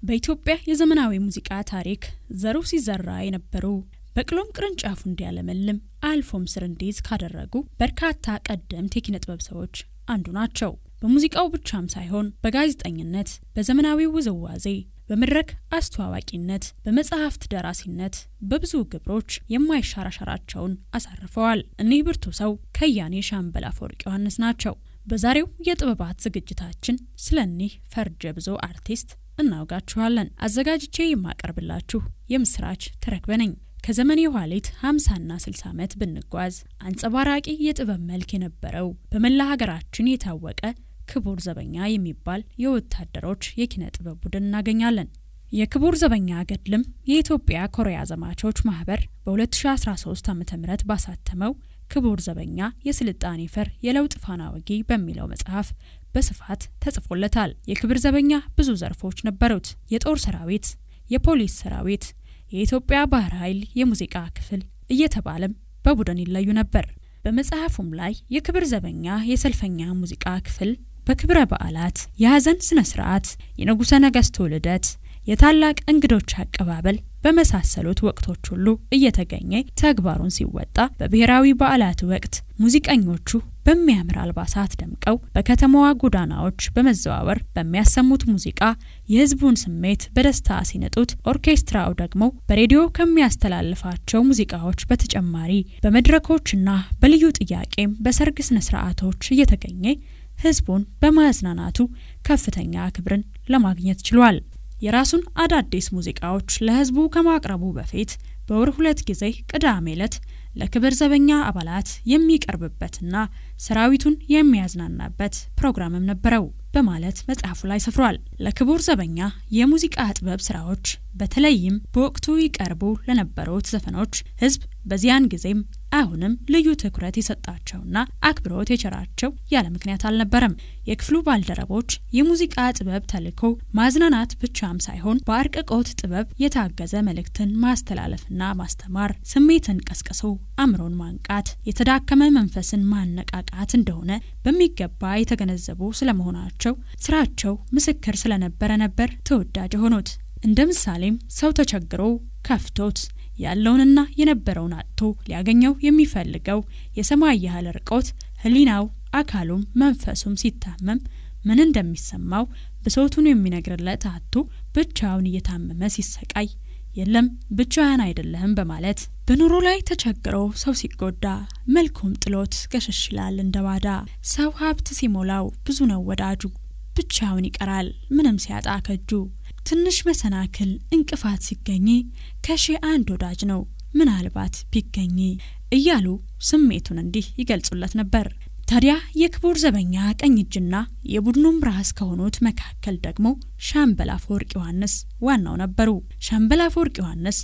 በኢትዮጵያ የዘመናዊ ሙዚቃ ታሪክ ዘሩ ሲዘራ የነበሩ በቅሎም ቅርንጫፉ እንዲያለመልም አልፎም ስር እንዲይዝ ካደረጉ በርካታ ቀደምት የኪነ ጥበብ ሰዎች አንዱ ናቸው። በሙዚቃው ብቻም ሳይሆን በጋዜጠኝነት፣ በዘመናዊ ውዝዋዜ፣ በመድረክ አስተዋዋቂነት፣ በመጽሐፍት ደራሲነት በብዙ ግብሮች የማይሻር አሻራቸውን አሳርፈዋል። እኒህ ብርቱ ሰው ከያኔ ሻምበል አፈወርቅ ዮሐንስ ናቸው። በዛሬው የጥበባት ዝግጅታችን ስለ እኒህ ፈርጀ ብዙ አርቲስት እናውጋችኋለን። አዘጋጅቼ የማቀርብላችሁ የምስራች ተረክበ ነኝ። ከዘመን የኋሊት 50ና 60 ዓመት ብንጓዝ አንጸባራቂ የጥበብ መልክ የነበረው በመላ ሀገራችን የታወቀ ክቡር ዘበኛ የሚባል የወታደሮች የኪነ ጥበብ ቡድን እናገኛለን። የክቡር ዘበኛ ገድልም የኢትዮጵያ ኮሪያ ዘማቾች ማህበር በ2013 ዓ ም ባሳተመው ክቡር ዘበኛ የስልጣኔ ፈር የለውጥ ፋና ወጊ በሚለው መጽሐፍ በስፋት ተጽፎለታል። የክብር ዘበኛ ብዙ ዘርፎች ነበሩት። የጦር ሰራዊት፣ የፖሊስ ሰራዊት፣ የኢትዮጵያ ባህር ኃይል የሙዚቃ ክፍል እየተባለም በቡድን ይለዩ ነበር። በመጽሐፉም ላይ የክብር ዘበኛ የሰልፈኛ ሙዚቃ ክፍል በክብረ በዓላት፣ የሐዘን ስነ ስርዓት፣ የንጉሠ ነገሥቱ ልደት፣ የታላቅ እንግዶች አቀባበል በመሳሰሉት ወቅቶች ሁሉ እየተገኘ ተግባሩን ሲወጣ በብሔራዊ በዓላት ወቅት ሙዚቀኞቹ በሚያምር አልባሳት ደምቀው በከተማዋ ጎዳናዎች በመዘዋወር በሚያሰሙት ሙዚቃ የሕዝቡን ስሜት በደስታ ሲነጡት፣ ኦርኬስትራው ደግሞ በሬዲዮ ከሚያስተላልፋቸው ሙዚቃዎች በተጨማሪ በመድረኮችና በልዩ ጥያቄም በሰርግ ስነ ስርዓቶች እየተገኘ ሕዝቡን በማዝናናቱ ከፍተኛ ክብርን ለማግኘት ችሏል። የራሱን አዳዲስ ሙዚቃዎች ለሕዝቡ ከማቅረቡ በፊት በወር ሁለት ጊዜ ቅዳሜ ዕለት ለክብር ዘበኛ አባላት የሚቀርብበትና ሰራዊቱን የሚያዝናናበት ፕሮግራምም ነበረው በማለት መጽሐፉ ላይ ሰፍሯል። ለክቡር ዘበኛ የሙዚቃ ጥበብ ስራዎች በተለይም በወቅቱ ይቀርቡ ለነበሩት ዘፈኖች ሕዝብ በዚያን ጊዜም አሁንም ልዩ ትኩረት የሰጣቸውና አክብሮት የቸራቸው ያለ ምክንያት አልነበረም። የክፍሉ ባልደረቦች የሙዚቃ ጥበብ ተልዕኮ ማዝናናት ብቻም ሳይሆን በአርቅቆት ጥበብ የታገዘ መልእክትን ማስተላለፍና ማስተማር፣ ስሜትን ቀስቅሶ አእምሮን ማንቃት፣ የተዳከመ መንፈስን ማነቃቃት እንደሆነ በሚገባ የተገነዘቡ ስለመሆናቸው ስራቸው ምስክር ስለነበረ ነበር ተወዳጅ የሆኑት። እንደ ምሳሌም ሰው ተቸግሮ ከፍቶት ያለውንና የነበረውን አጥቶ ሊያገኘው የሚፈልገው የሰማይ ያህል ርቆት ሕሊናው አካሉም መንፈሱም ሲታመም ምን እንደሚሰማው ብሶቱን የሚነግርለት አጥቶ ብቻውን እየታመመ ሲሰቃይ የለም ብቻህን አይደለህም በማለት በኑሮ ላይ ተቸግሮ ሰው ሲጎዳ መልኩም ጥሎት ገሸሽ ይላል እንደ ባዳ። ሰው ሀብት ሲሞላው ብዙ ነው ወዳጁ፣ ብቻውን ይቀራል ምንም ሲያጣ ከጁ። ትንሽ መሰናክል እንቅፋት ሲገኝ ከሺህ አንድ ወዳጅ ነው ምናልባት ቢገኝ እያሉ ስሜቱን እንዲህ ይገልጹለት ነበር። ታዲያ የክቡር ዘበኛ ቀኝ እጅና የቡድኑም ራስ ከሆኑት መካከል ደግሞ ሻምበል አፈወርቅ ዮሐንስ ዋናው ነበሩ። ሻምበል አፈወርቅ ዮሐንስ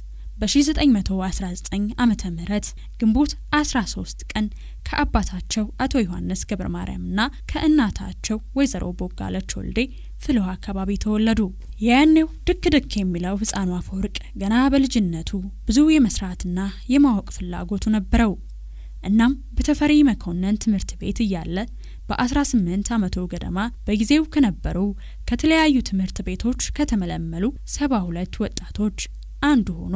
በ1919 ዓመተ ምህረት ግንቦት 13 ቀን ከአባታቸው አቶ ዮሐንስ ገብረ ማርያምና ከእናታቸው ወይዘሮ ቦጋለች ወልዴ ፍልውሃ አካባቢ ተወለዱ። የያኔው ድክ ድክ የሚለው ሕፃኑ አፈወርቅ ገና በልጅነቱ ብዙ የመስራትና የማወቅ ፍላጎቱ ነበረው። እናም በተፈሪ መኮንን ትምህርት ቤት እያለ በ18 ዓመቱ ገደማ በጊዜው ከነበሩ ከተለያዩ ትምህርት ቤቶች ከተመለመሉ 72 ወጣቶች አንዱ ሆኖ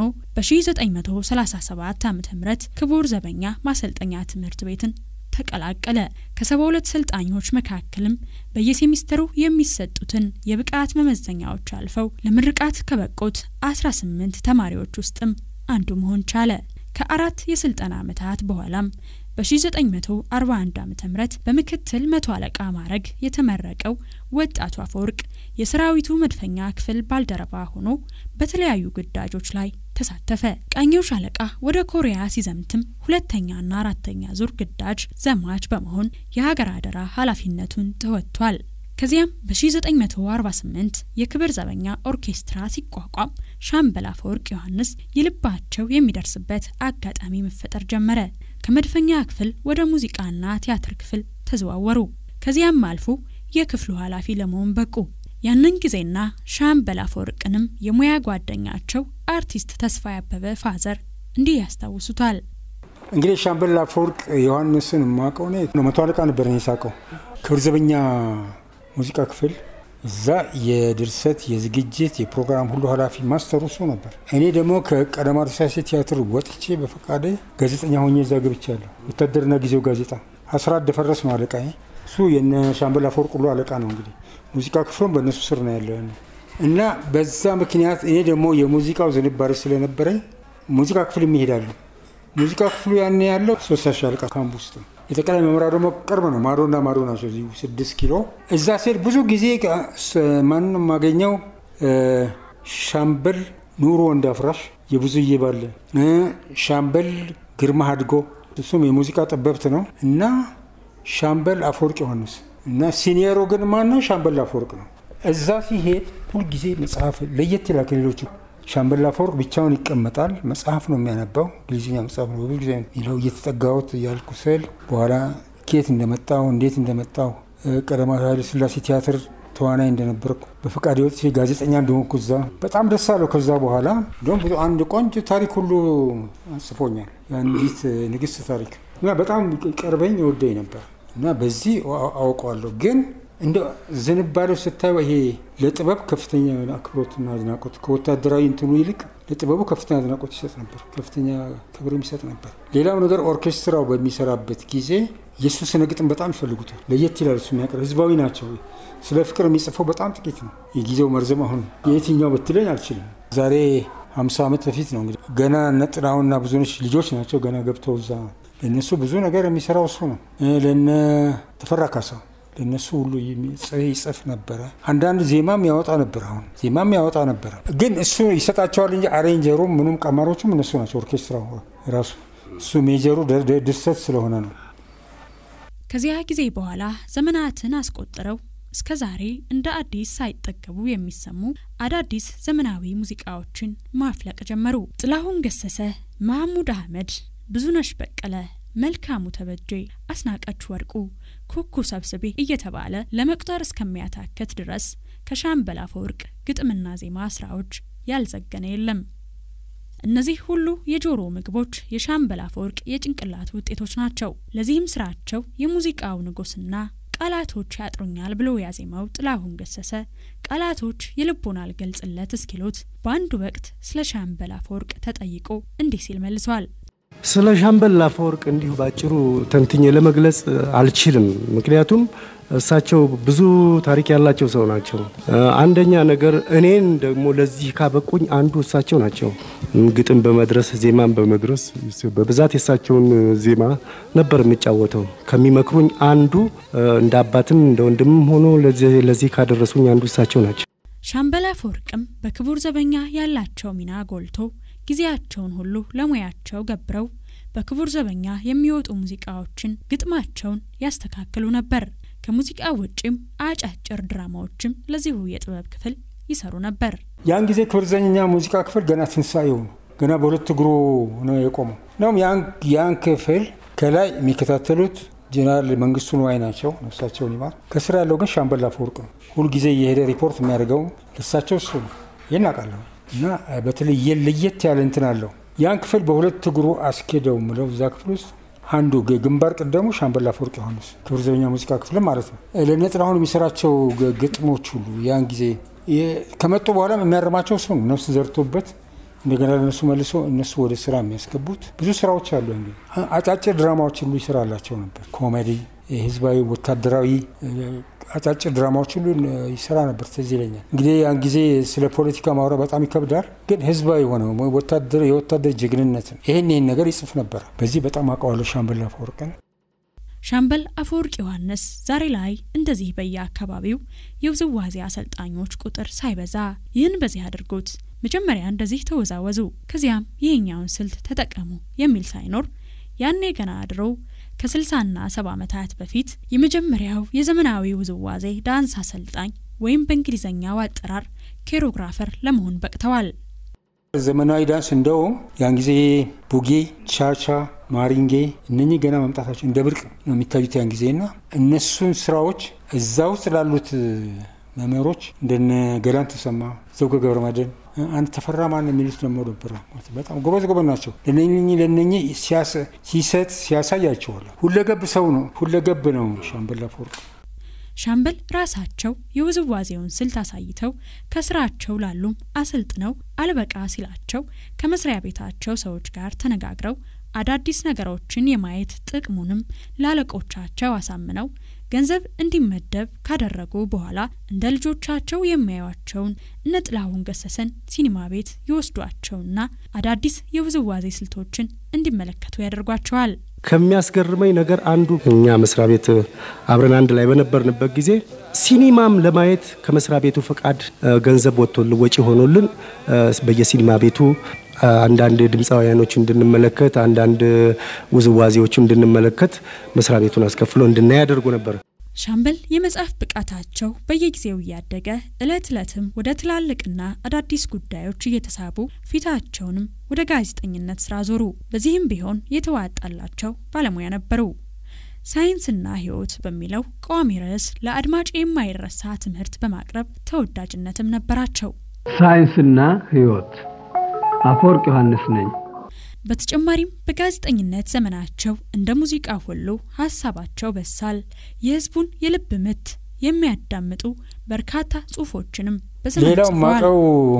በ1937 ዓ ም ክቡር ዘበኛ ማሰልጠኛ ትምህርት ቤትን ተቀላቀለ። ከ72 ሰልጣኞች መካከልም በየሴሚስተሩ የሚሰጡትን የብቃት መመዘኛዎች አልፈው ለምርቃት ከበቁት 18 ተማሪዎች ውስጥም አንዱ መሆን ቻለ። ከአራት የስልጠና ዓመታት በኋላም በ1941 ዓ ም በምክትል መቶ አለቃ ማዕረግ የተመረቀው ወጣቱ አፈወርቅ የሰራዊቱ መድፈኛ ክፍል ባልደረባ ሆኖ በተለያዩ ግዳጆች ላይ ተሳተፈ። ቀኘው ሻለቃ ወደ ኮሪያ ሲዘምትም ሁለተኛና አራተኛ ዙር ግዳጅ ዘማች በመሆን የሀገር አደራ ኃላፊነቱን ተወጥቷል። ከዚያም በ1948 የክብር ዘበኛ ኦርኬስትራ ሲቋቋም ሻምበል አፈወርቅ ዮሐንስ የልባቸው የሚደርስበት አጋጣሚ መፈጠር ጀመረ። ከመድፈኛ ክፍል ወደ ሙዚቃና ቲያትር ክፍል ተዘዋወሩ። ከዚያም አልፎ የክፍሉ ኃላፊ ለመሆን በቁ። ያንን ጊዜና ሻምበል አፈወርቅንም የሙያ ጓደኛቸው አርቲስት ተስፋ ያበበ ፋዘር እንዲህ ያስታውሱታል። እንግዲህ ሻምበል አፈወርቅ ዮሐንስን የማውቀው እኔ መቶ አለቃ ነበር እኔ ሳውቀው ክብር ዘበኛ ሙዚቃ ክፍል እዛ የድርሰት የዝግጅት የፕሮግራም ሁሉ ኃላፊ ማስተሩ እሱ ነበር። እኔ ደግሞ ከቀዳማዊ ኃይለ ሥላሴ ቲያትር ወጥቼ በፈቃደ ጋዜጠኛ ሆኜ እዛ ገብቻለሁ። ወታደርና ጊዜው ጋዜጣ አስራት ደፈረስ ነው አለቃ። እሱ የነ ሻምበል አፈወርቅ ሁሉ አለቃ ነው። እንግዲህ ሙዚቃ ክፍሉም በእነሱ ስር ነው ያለ እና በዛ ምክንያት እኔ ደግሞ የሙዚቃው ዝንባሬ ስለነበረኝ ሙዚቃ ክፍል የሚሄዳለሁ። ሙዚቃ ክፍሉ ያኔ ያለው ሶስት ሻለቃ ካምፕ ውስጥ ነው። የጠቅላይ መምሪያ ደግሞ ቅርብ ነው። ማዶና ማዶ ናቸው። እዚሁ ስድስት ኪሎ እዛ ሴድ ብዙ ጊዜ ማንም የማገኘው ሻምበል ኑሮ እንዳፍራሽ የብዙዬ ባለ ሻምበል ግርማ አድጎ እሱም የሙዚቃ ጠበብት ነው እና ሻምበል አፈወርቅ ዮሐንስ እና ሲኒየሮ ግን ማነው? ሻምበል አፈወርቅ ነው። እዛ ሲሄድ ሁልጊዜ መጽሐፍ ለየት ይላል ከሌሎቹ። ሻምበል አፈወርቅ ብቻውን ይቀመጣል። መጽሐፍ ነው የሚያነባው። እንግሊዝኛ መጽሐፍ ነው ብዙ ጊዜ ይለው እየተጠጋሁት እያልኩ ስል በኋላ ኬት እንደመጣው እንዴት እንደመጣው ቀዳማዊ ኃይለ ሥላሴ ቲያትር ተዋናይ እንደነበርኩ በፈቃድ ወጥቼ ጋዜጠኛ እንደሆንኩ እዛ በጣም ደስ አለው። ከዛ በኋላ እንደውም ብዙ አንድ ቆንጆ ታሪክ ሁሉ ጽፎኛል። የአንዲት ንግስት ታሪክ እና በጣም ቀርበኝ ወደኝ ነበር እና በዚህ አውቀዋለሁ ግን እንደ ዝንባሌው ስታየው ይሄ ለጥበብ ከፍተኛ አክብሮትና አድናቆት ከወታደራዊ እንትኑ ይልቅ ለጥበቡ ከፍተኛ አድናቆት ይሰጥ ነበር፣ ከፍተኛ ክብር ይሰጥ ነበር። ሌላው ነገር ኦርኬስትራው በሚሰራበት ጊዜ የእሱ ስነ ግጥም በጣም ይፈልጉታል። ለየት ይላል። እሱ የሚያቀር ህዝባዊ ናቸው። ስለ ፍቅር የሚጽፈው በጣም ጥቂት ነው። የጊዜው መርዘም አሁን የየትኛው ብትለኝ አልችልም። ዛሬ ሀምሳ ዓመት በፊት ነው እንግዲህ ገና ነጥናውና ብዙነች ልጆች ናቸው ገና ገብተው እዛ ለእነሱ ብዙ ነገር የሚሰራው እሱ ነው። ለነ ተፈራ ካሳው ለእነሱ ሁሉ ይጽፍ ነበረ። አንዳንድ ዜማም ያወጣ ነበር። አሁን ዜማም ያወጣ ነበረ፣ ግን እሱ ይሰጣቸዋል እንጂ አሬንጀሩም ምኑም ቀማሮቹም እነሱ ናቸው። ኦርኬስትራው ራሱ እሱ ሜጀሩ ድርሰት ስለሆነ ነው። ከዚያ ጊዜ በኋላ ዘመናትን አስቆጥረው እስከ ዛሬ እንደ አዲስ ሳይጠገቡ የሚሰሙ አዳዲስ ዘመናዊ ሙዚቃዎችን ማፍለቅ ጀመሩ። ጥላሁን ገሰሰ፣ መሐሙድ አህመድ፣ ብዙነሽ በቀለ መልካሙ ተበጄ፣ አስናቀች ወርቁ፣ ኩኩ ሰብስቤ እየተባለ ለመቁጠር እስከሚያታከት ድረስ ከሻምበል አፈወርቅ ግጥምና ዜማ ስራዎች ያልዘገነ የለም። እነዚህ ሁሉ የጆሮ ምግቦች የሻምበል አፈወርቅ የጭንቅላት ውጤቶች ናቸው። ለዚህም ስራቸው የሙዚቃው ንጉስና ቃላቶች ያጥሩኛል ብሎ ያዜማው ጥላሁን ገሰሰ ቃላቶች የልቦና አልገልጽለት እስኪሉት በአንድ ወቅት ስለ ሻምበል አፈወርቅ ተጠይቆ እንዲህ ሲል መልሷል። ስለ ሻምበል አፈወርቅ እንዲሁ ባጭሩ ተንትኜ ለመግለጽ አልችልም። ምክንያቱም እሳቸው ብዙ ታሪክ ያላቸው ሰው ናቸው። አንደኛ ነገር እኔን ደግሞ ለዚህ ካበቁኝ አንዱ እሳቸው ናቸው። ግጥም በመድረስ ዜማን በመድረስ በብዛት የእሳቸውን ዜማ ነበር የሚጫወተው። ከሚመክሩኝ አንዱ እንደ አባትም እንደ ወንድምም ሆኖ ለዚህ ካደረሱኝ አንዱ እሳቸው ናቸው። ሻምበል አፈወርቅም በክቡር ዘበኛ ያላቸው ሚና ጎልቶ ጊዜያቸውን ሁሉ ለሙያቸው ገብረው በክቡር ዘበኛ የሚወጡ ሙዚቃዎችን ግጥማቸውን ያስተካክሉ ነበር። ከሙዚቃ ውጭም አጫጭር ድራማዎችም ለዚሁ የጥበብ ክፍል ይሰሩ ነበር። ያን ጊዜ ክቡር ዘበኛ ሙዚቃ ክፍል ገና ትንሳኤው ነው። ገና በሁለት እግሩ ነው የቆመው። ነውም ያን ክፍል ከላይ የሚከታተሉት ጀነራል መንግስቱ ንዋይ ናቸው፣ ነፍሳቸውን ይማር። ከስር ያለው ግን ሻምበል አፈወርቅ ነው። ሁልጊዜ የሄደ ሪፖርት የሚያደርገው ለሳቸው እሱ ነው። ይህን አውቃለሁ። እና በተለይ ለየት ያለ እንትን አለው። ያን ክፍል በሁለት እግሩ አስኬደው ምለው እዛ ክፍል ውስጥ አንዱ ግንባር ቀደሙ ሻምበል አፈወርቅ ዮሐንስ ክቡር ዘበኛ ሙዚቃ ክፍል ማለት ነው። ለነ ጥላሁን የሚሰራቸው ግጥሞች ሁሉ ያን ጊዜ ከመጡ በኋላ የሚያርማቸው እሱ ነው። ነፍስ ዘርቶበት እንደገና ለነሱ መልሶ እነሱ ወደ ስራ የሚያስገቡት ብዙ ስራዎች አሉ። እንግዲህ አጫጭር ድራማዎች ሁሉ ይሰራላቸው ነበር። ኮሜዲ፣ ህዝባዊ፣ ወታደራዊ አጫጭር ድራማዎች ሁሉ ይሰራ ነበር። ትዝ ይለኛል። እንግዲህ ያን ጊዜ ስለ ፖለቲካ ማውራት በጣም ይከብዳል፣ ግን ህዝባዊ የሆነ የወታደር ጀግንነትን ይህን ይህን ነገር ይጽፍ ነበር። በዚህ በጣም አውቀዋለሁ ሻምበል አፈወርቅን። ሻምበል አፈወርቅ ዮሐንስ ዛሬ ላይ እንደዚህ በየአካባቢው የውዝዋዜ አሰልጣኞች ቁጥር ሳይበዛ ይህን በዚህ አድርጉት፣ መጀመሪያ እንደዚህ ተወዛወዙ፣ ከዚያም ይህኛውን ስልት ተጠቀሙ የሚል ሳይኖር ያኔ ገና አድረው ከስልሳና ሰባ ዓመታት በፊት የመጀመሪያው የዘመናዊ ውዝዋዜ ዳንስ አሰልጣኝ ወይም በእንግሊዝኛው አጠራር ኬሮግራፈር ለመሆን በቅተዋል። ዘመናዊ ዳንስ እንደውም ያን ጊዜ ቡጌ፣ ቻቻ፣ ማሪንጌ እነኚህ ገና መምጣታቸው እንደ ብርቅ ነው የሚታዩት ያን ጊዜና እነሱን ስራዎች እዛ ውስጥ ላሉት መምህሮች እንደነ ገላን ተሰማ፣ ዘውገ ገብረ መድኅን፣ አንድ ተፈራ ማን የሚሉት ደግሞ ነበረ። በጣም ጎበዝ ጎበዝ ናቸው። ለነኚህ ለነኚህ ሲሰጥ ሲያሳያቸዋል። ሁለገብ ሰው ነው። ሁለገብ ነው ሻምበል አፈወርቅ። ሻምበል ራሳቸው የውዝዋዜውን ስልት አሳይተው ከስራቸው ላሉም አሰልጥነው አልበቃ ሲላቸው ከመስሪያ ቤታቸው ሰዎች ጋር ተነጋግረው አዳዲስ ነገሮችን የማየት ጥቅሙንም ላለቆቻቸው አሳምነው ገንዘብ እንዲመደብ ካደረጉ በኋላ እንደ ልጆቻቸው የሚያዩቸውን እነ ጥላሁን ገሰሰን ሲኒማ ቤት ይወስዷቸውና አዳዲስ የውዝዋዜ ስልቶችን እንዲመለከቱ ያደርጓቸዋል። ከሚያስገርመኝ ነገር አንዱ እኛ መስሪያ ቤት አብረን አንድ ላይ በነበርንበት ጊዜ ሲኒማም ለማየት ከመስሪያ ቤቱ ፈቃድ ገንዘብ ወጥቶልን ወጪ ሆኖልን በየሲኒማ ቤቱ አንዳንድ ድምፃውያኖች እንድንመለከት አንዳንድ ውዝዋዜዎች እንድንመለከት መስሪያ ቤቱን አስከፍሎ እንድናይ ያደርጉ ነበር። ሻምበል የመጽሐፍ ብቃታቸው በየጊዜው እያደገ እለት ዕለትም ወደ ትላልቅና አዳዲስ ጉዳዮች እየተሳቡ ፊታቸውንም ወደ ጋዜጠኝነት ስራ ዞሩ። በዚህም ቢሆን የተዋጣላቸው ባለሙያ ነበሩ። ሳይንስና ሕይወት በሚለው ቋሚ ርዕስ ለአድማጭ የማይረሳ ትምህርት በማቅረብ ተወዳጅነትም ነበራቸው። ሳይንስና ሕይወት አፈወርቅ ዮሐንስ ነኝ። በተጨማሪም በጋዜጠኝነት ዘመናቸው እንደ ሙዚቃ ሁሉ ሀሳባቸው በሳል፣ የህዝቡን የልብ ምት የሚያዳምጡ በርካታ ጽሁፎችንም በዘመኑ ሌላው ጽፈዋል። ማቀው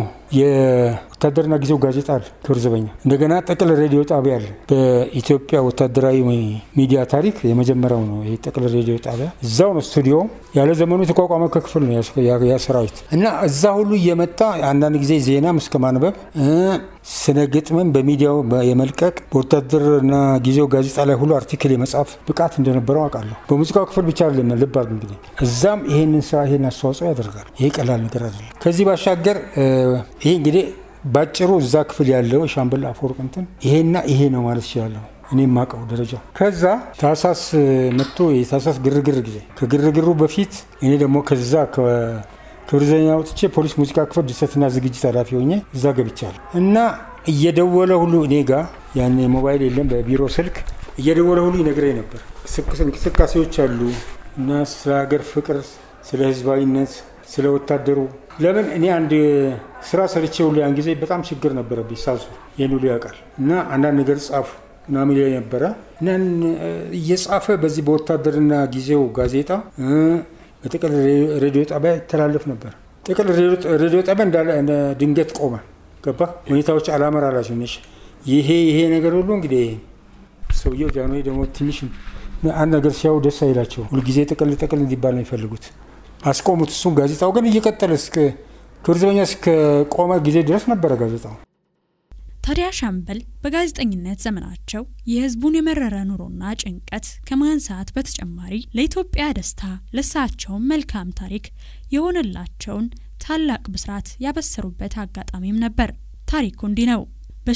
የወታደርና ጊዜው ጋዜጣ አለ፣ ክብር ዘበኛ። እንደገና ጠቅል ሬዲዮ ጣቢያ አለ። በኢትዮጵያ ወታደራዊ ሚዲያ ታሪክ የመጀመሪያው ነው ይሄ ጠቅል ሬዲዮ ጣቢያ። እዛው ነው ስቱዲዮ፣ ያለ ዘመኑ የተቋቋመ ክፍል ነው ያ- ያ ሰራዊት እና እዛ ሁሉ እየመጣ አንዳንድ ጊዜ ዜናም እስከ ማንበብ እ ስነ ግጥምን በሚዲያው የመልቀቅ በወታደርና ጊዜው ጋዜጣ ላይ ሁሉ አርቲክል የመጻፍ ብቃት እንደነበረው አውቃለሁ። በሙዚቃው ክፍል ብቻ አይደለም፣ ልብ አድርግ እንግዲህ እዛም ይሄንን ስራ ይሄን አስተዋጽኦ ያደርጋል። ይሄ ቀላል ነገር አይደለም። ከዚህ ባሻገር እ ይሄ እንግዲህ ባጭሩ እዛ ክፍል ያለው የሻምበል አፈወርቅ እንትን ይሄና ይሄ ነው ማለት ይችላለሁ። እኔ የማውቀው ደረጃ ከዛ ታህሳስ መጥቶ የታህሳስ ግርግር ጊዜ ከግርግሩ በፊት እኔ ደግሞ ከዛ ክብር ዘበኛ ወጥቼ ፖሊስ ሙዚቃ ክፍል ድርሰትና ዝግጅት ኃላፊ ሆኜ እዛ ገብቻለሁ እና እየደወለ ሁሉ እኔ ጋ ያን ሞባይል የለም በቢሮ ስልክ እየደወለ ሁሉ ይነግረኝ ነበር። እንቅስቃሴዎች አሉ እና ስለ ሀገር ፍቅር፣ ስለ ህዝባዊነት፣ ስለ ወታደሩ ለምን እኔ አንድ ስራ ሰርቼ ሁሉ ያን ጊዜ በጣም ችግር ነበረብኝ። ሳሱ ይህን ሁሉ ያውቃል እና አንዳንድ ነገር ጻፉ ምናምን ይለኝ ነበረ እና እየጻፈ በዚህ በወታደርና ጊዜው ጋዜጣ በጥቅል ሬዲዮ ጣቢያ ይተላለፍ ነበር። ጥቅል ሬዲዮ ጣቢያ እንዳለ ድንገት ቆመ። ገባ ሁኔታዎች አላመር አላቸው። ነሽ ይሄ ይሄ ነገር ሁሉ እንግዲህ ሰውየው ጃንሆይ ደግሞ ትንሽ አንድ ነገር ሲያዩ ደስ አይላቸው። ሁልጊዜ ጥቅል ጥቅል እንዲባል ነው የሚፈልጉት። አስቆሙት። እሱም ጋዜጣው ግን እየቀጠለ እስከ ክብር ዘበኛ እስከ ቆመ ጊዜ ድረስ ነበረ ጋዜጣው። ታዲያ ሻምበል በጋዜጠኝነት ዘመናቸው የህዝቡን የመረረ ኑሮና ጭንቀት ከማንሳት በተጨማሪ ለኢትዮጵያ ደስታ ለሳቸውም መልካም ታሪክ የሆነላቸውን ታላቅ ብስራት ያበሰሩበት አጋጣሚም ነበር። ታሪኩ እንዲህ ነው።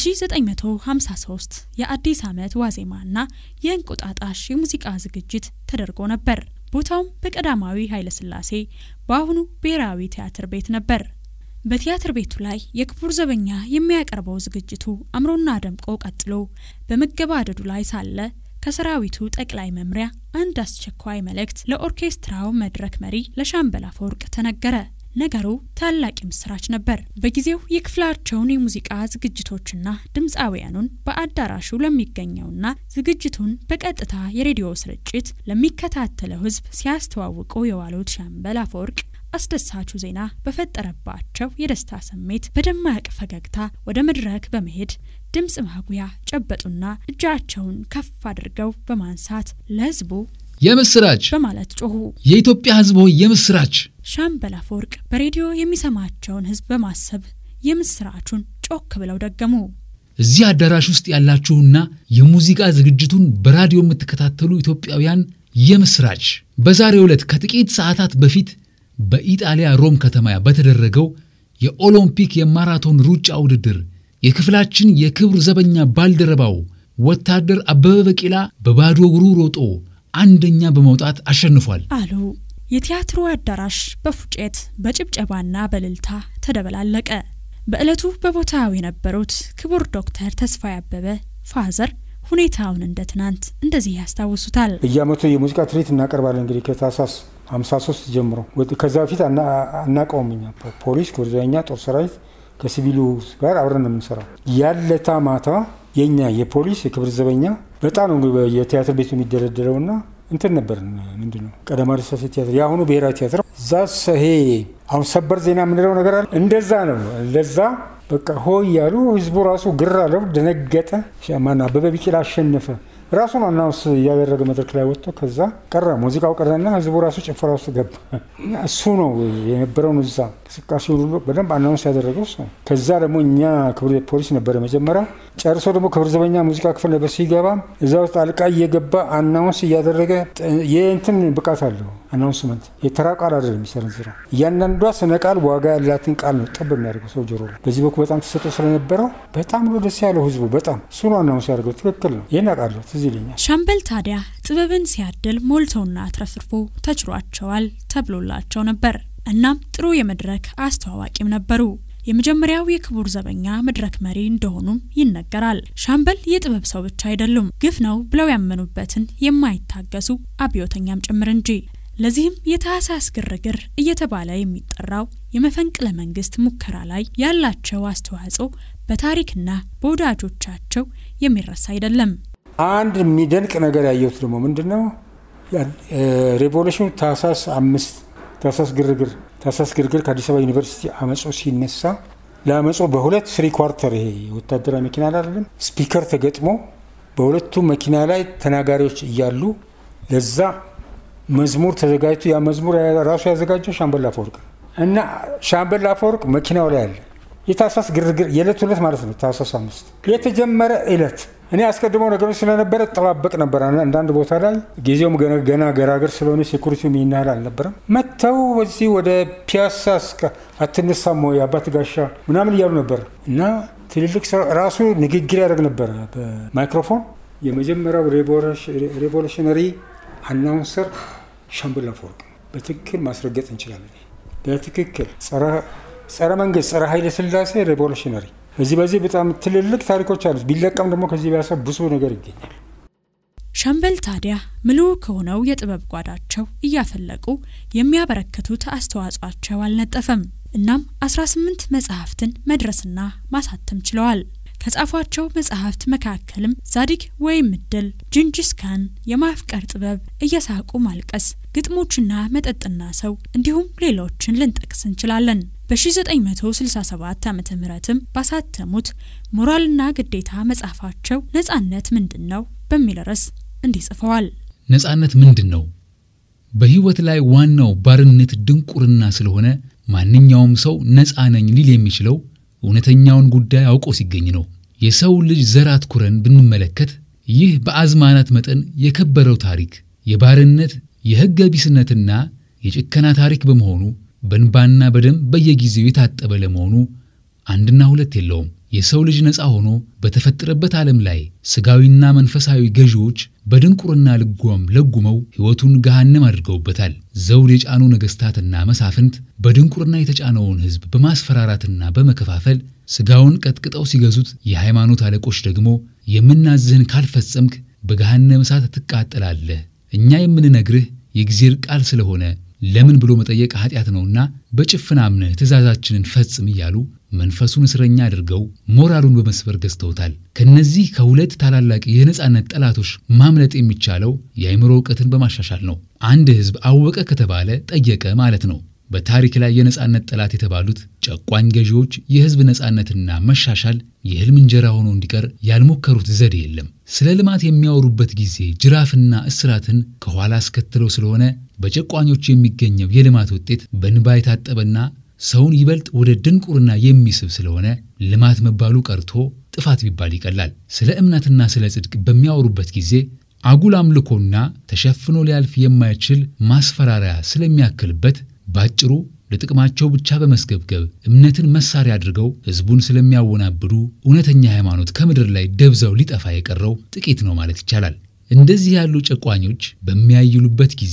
በ1953 የአዲስ ዓመት ዋዜማና የእንቁጣጣሽ የሙዚቃ ዝግጅት ተደርጎ ነበር። ቦታውም በቀዳማዊ ኃይለሥላሴ በአሁኑ ብሔራዊ ቲያትር ቤት ነበር። በቲያትር ቤቱ ላይ የክቡር ዘበኛ የሚያቀርበው ዝግጅቱ አምሮና ደምቆ ቀጥሎ በመገባደዱ ላይ ሳለ ከሰራዊቱ ጠቅላይ መምሪያ አንድ አስቸኳይ መልእክት ለኦርኬስትራው መድረክ መሪ ለሻምበል አፈወርቅ ተነገረ። ነገሩ ታላቅ ምስራች ነበር። በጊዜው የክፍላቸውን የሙዚቃ ዝግጅቶችና ድምፃውያኑን በአዳራሹ ለሚገኘውና ዝግጅቱን በቀጥታ የሬዲዮ ስርጭት ለሚከታተለው ሕዝብ ሲያስተዋውቁ የዋሉት ሻምበል አፈወርቅ አስደሳቹ ዜና በፈጠረባቸው የደስታ ስሜት በደማቅ ፈገግታ ወደ መድረክ በመሄድ ድምፅ ማጉያ ጨበጡና እጃቸውን ከፍ አድርገው በማንሳት ለሕዝቡ የምስራች በማለት ጮሁ። የኢትዮጵያ ሕዝብ ሆይ የምስራች! ሻምበል አፈወርቅ በሬዲዮ የሚሰማቸውን ሕዝብ በማሰብ የምስራቹን ጮክ ብለው ደገሙ። እዚህ አዳራሽ ውስጥ ያላችሁና የሙዚቃ ዝግጅቱን በራዲዮ የምትከታተሉ ኢትዮጵያውያን የምስራች! በዛሬው ዕለት ከጥቂት ሰዓታት በፊት በኢጣሊያ ሮም ከተማ በተደረገው የኦሎምፒክ የማራቶን ሩጫ ውድድር የክፍላችን የክብር ዘበኛ ባልደረባው ወታደር አበበ ቢቂላ በባዶ እግሩ ሮጦ አንደኛ በመውጣት አሸንፏል አሉ። የቲያትሩ አዳራሽ በፉጨት በጭብጨባና በልልታ ተደበላለቀ። በዕለቱ በቦታው የነበሩት ክቡር ዶክተር ተስፋዬ አበበ ፋዘር ሁኔታውን እንደ ትናንት እንደዚህ ያስታውሱታል። በየዓመቱ የሙዚቃ ትርኢት እናቀርባለን እንግዲህ ከታህሳስ 53 ጀምሮ ከዛ በፊት አናውቀውም እኛ ፖሊስ፣ ክብር ዘበኛ፣ ጦር ሰራዊት ከሲቪሉ ጋር አብረን ነው የምንሰራው። ያለታ ማታ የኛ የፖሊስ የክብር ዘበኛ በጣም ነው የቲያትር ቤቱ የሚደረደረውና እንትን ነበር ምንድን ነው ቀዳማዊ ሥላሴ ቲያትር የአሁኑ ብሔራዊ ቲያትር እዛ ይሄ አሁን ሰበር ዜና የምንለው ነገር አለ። እንደዛ ነው። ለዛ በቃ ሆ እያሉ ህዝቡ ራሱ ግር አለው፣ ደነገጠ። ማነው አበበ ቢቂላ አሸነፈ ራሱን አናውንስ እያደረገ መድረክ ላይ ወጥቶ ከዛ ቀረ። ሙዚቃው ቀረና ህዝቡ ራሱ ጭፈራ ውስጥ ገባ። እሱ ነው የነበረውን እዛ እንቅስቃሴ ሁሉ በደንብ አናውንስ ያደረገው እሱ ነው። ከዛ ደግሞ እኛ ክብር ፖሊስ ነበረ መጀመሪያ ጨርሶ ደግሞ ክብር ዘበኛ ሙዚቃ ክፍል ነበር። ሲገባ እዛ ውስጥ አልቃ እየገባ አናውንስ እያደረገ የእንትን ብቃት አለው። አናውንስመንት የተራ ቃል አይደለም የሚሰነዝረው። እያንዳንዷ ስነ ቃል ዋጋ ያላትን ቃል ነው ጠብ የሚያደርገው ሰው ጆሮ ላይ። በዚህ በኩል በጣም ተሰጥኦ ስለነበረው በጣም ነው ደስ ያለው ህዝቡ። በጣም እሱ ነው አናውንስ ያደርገው። ትክክል ነው። ይህን አውቃለሁ። ትዝ ይለኛል። ሻምበል ታዲያ ጥበብን ሲያድል ሞልተውና አትረፍርፎ ተችሯቸዋል ተብሎላቸው ነበር። እናም ጥሩ የመድረክ አስተዋዋቂም ነበሩ። የመጀመሪያው የክቡር ዘበኛ መድረክ መሪ እንደሆኑም ይነገራል። ሻምበል የጥበብ ሰው ብቻ አይደሉም፣ ግፍ ነው ብለው ያመኑበትን የማይታገሱ አብዮተኛም ጭምር እንጂ። ለዚህም የታህሳስ ግርግር እየተባለ የሚጠራው የመፈንቅለ መንግስት ሙከራ ላይ ያላቸው አስተዋጽኦ በታሪክና በወዳጆቻቸው የሚረሳ አይደለም። አንድ የሚደንቅ ነገር ያየሁት ደግሞ ምንድን ነው ሬቮሉሽኑ ታህሳስ አምስት ታህሳስ ግርግር ታህሳስ ግርግር ከአዲስ አበባ ዩኒቨርሲቲ አመጾ ሲነሳ ለአመጾ በሁለት ስሪ ኳርተር ይሄ ወታደራዊ መኪና ላይ አይደለም ስፒከር ተገጥሞ በሁለቱ መኪና ላይ ተናጋሪዎች እያሉ ለዛ መዝሙር ተዘጋጅቶ ያ መዝሙር ራሱ ያዘጋጀው ሻምበል አፈወርቅ እና ሻምበል አፈወርቅ መኪናው ላይ አለ። የታህሳስ ግርግር የዕለት ሁለት ማለት ነው። ታህሳስ አምስት የተጀመረ ዕለት እኔ አስቀድሞ ነገሮች ስለነበረ ጠባበቅ ነበር። አንዳንድ ቦታ ላይ ጊዜውም ገና ገራገር ስለሆነ ሴኩሪቲ የሚናህል አልነበረም። መጥተው በዚህ ወደ ፒያሳ አትነሳም ወይ አባት ጋሻ ምናምን እያሉ ነበር እና ትልልቅ ራሱ ንግግር ያደርግ ነበረ በማይክሮፎን የመጀመሪያው ሬቮሉሽነሪ አናውንሰር ሻምበል አፈወርቅ በትክክል ማስረገጥ እንችላለን። በትክክል ጸረ መንግስት፣ ጸረ ኃይለ ሥላሴ ሬቮሉሽነሪ በዚህ በዚህ በጣም ትልልቅ ታሪኮች አሉት። ቢለቀም ደግሞ ከዚህ ቢያሰ ብዙ ነገር ይገኛል። ሻምበል ታዲያ ምሉ ከሆነው የጥበብ ጓዳቸው እያፈለቁ የሚያበረክቱት አስተዋጽኦአቸው አልነጠፈም። እናም 18 መጽሐፍትን መድረስና ማሳተም ችለዋል። ከጻፏቸው መጽሐፍት መካከልም ዛዲግ ወይም እድል፣ ጅንጂስ ካን፣ የማፍቀር ጥበብ፣ እየሳቁ ማልቀስ፣ ግጥሞችና መጠጥና ሰው እንዲሁም ሌሎችን ልንጠቅስ እንችላለን። በ1967 ዓ ምትም ባሳተሙት ሞራልና ግዴታ መጽሐፋቸው ነጻነት ምንድን ነው በሚል ርዕስ እንዲህ ጽፈዋል። ነጻነት ምንድን ነው? በሕይወት ላይ ዋናው ባርነት ድንቁርና ስለሆነ ማንኛውም ሰው ነጻ ነኝ ሊል የሚችለው እውነተኛውን ጉዳይ አውቆ ሲገኝ ነው። የሰው ልጅ ዘር አትኩረን ብንመለከት ይህ በአዝማናት መጠን የከበረው ታሪክ የባርነት የሕገ ቢስነትና የጭከና ታሪክ በመሆኑ በእንባና በደም በየጊዜው የታጠበ ለመሆኑ አንድና ሁለት የለውም። የሰው ልጅ ነፃ ሆኖ በተፈጠረበት ዓለም ላይ ስጋዊና መንፈሳዊ ገዢዎች በድንቁርና ልጓም ለጉመው ሕይወቱን ገሃነም አድርገውበታል። ዘውድ የጫኑ ነገሥታትና መሳፍንት በድንቁርና የተጫነውን ሕዝብ በማስፈራራትና በመከፋፈል ስጋውን ቀጥቅጠው ሲገዙት፣ የሃይማኖት አለቆች ደግሞ የምናዝህን ካልፈጸምክ በገሃነም እሳት ትቃጠላለህ፣ እኛ የምንነግርህ የእግዚአብሔር ቃል ስለሆነ ለምን ብሎ መጠየቅ ኃጢአት ነውና በጭፍን አምነህ ትእዛዛችንን ፈጽም እያሉ መንፈሱን እስረኛ አድርገው ሞራሉን በመስበር ገዝተውታል። ከነዚህ ከሁለት ታላላቅ የነጻነት ጠላቶች ማምለጥ የሚቻለው የአእምሮ እውቀትን በማሻሻል ነው። አንድ ሕዝብ አወቀ ከተባለ ጠየቀ ማለት ነው። በታሪክ ላይ የነጻነት ጠላት የተባሉት ጨቋኝ ገዢዎች የሕዝብ ነጻነትና መሻሻል የህልም እንጀራ ሆኖ እንዲቀር ያልሞከሩት ዘዴ የለም። ስለ ልማት የሚያወሩበት ጊዜ ጅራፍና እስራትን ከኋላ አስከትለው ስለሆነ በጨቋኞች የሚገኘው የልማት ውጤት በንባ የታጠበና ሰውን ይበልጥ ወደ ድንቁርና የሚስብ ስለሆነ ልማት መባሉ ቀርቶ ጥፋት ቢባል ይቀላል። ስለ እምነትና ስለ ጽድቅ በሚያወሩበት ጊዜ አጉል አምልኮና ተሸፍኖ ሊያልፍ የማይችል ማስፈራሪያ ስለሚያክልበት ባጭሩ ለጥቅማቸው ብቻ በመስገብገብ እምነትን መሳሪያ አድርገው ሕዝቡን ስለሚያወናብዱ እውነተኛ ሃይማኖት ከምድር ላይ ደብዛው ሊጠፋ የቀረው ጥቂት ነው ማለት ይቻላል። እንደዚህ ያሉ ጨቋኞች በሚያይሉበት ጊዜ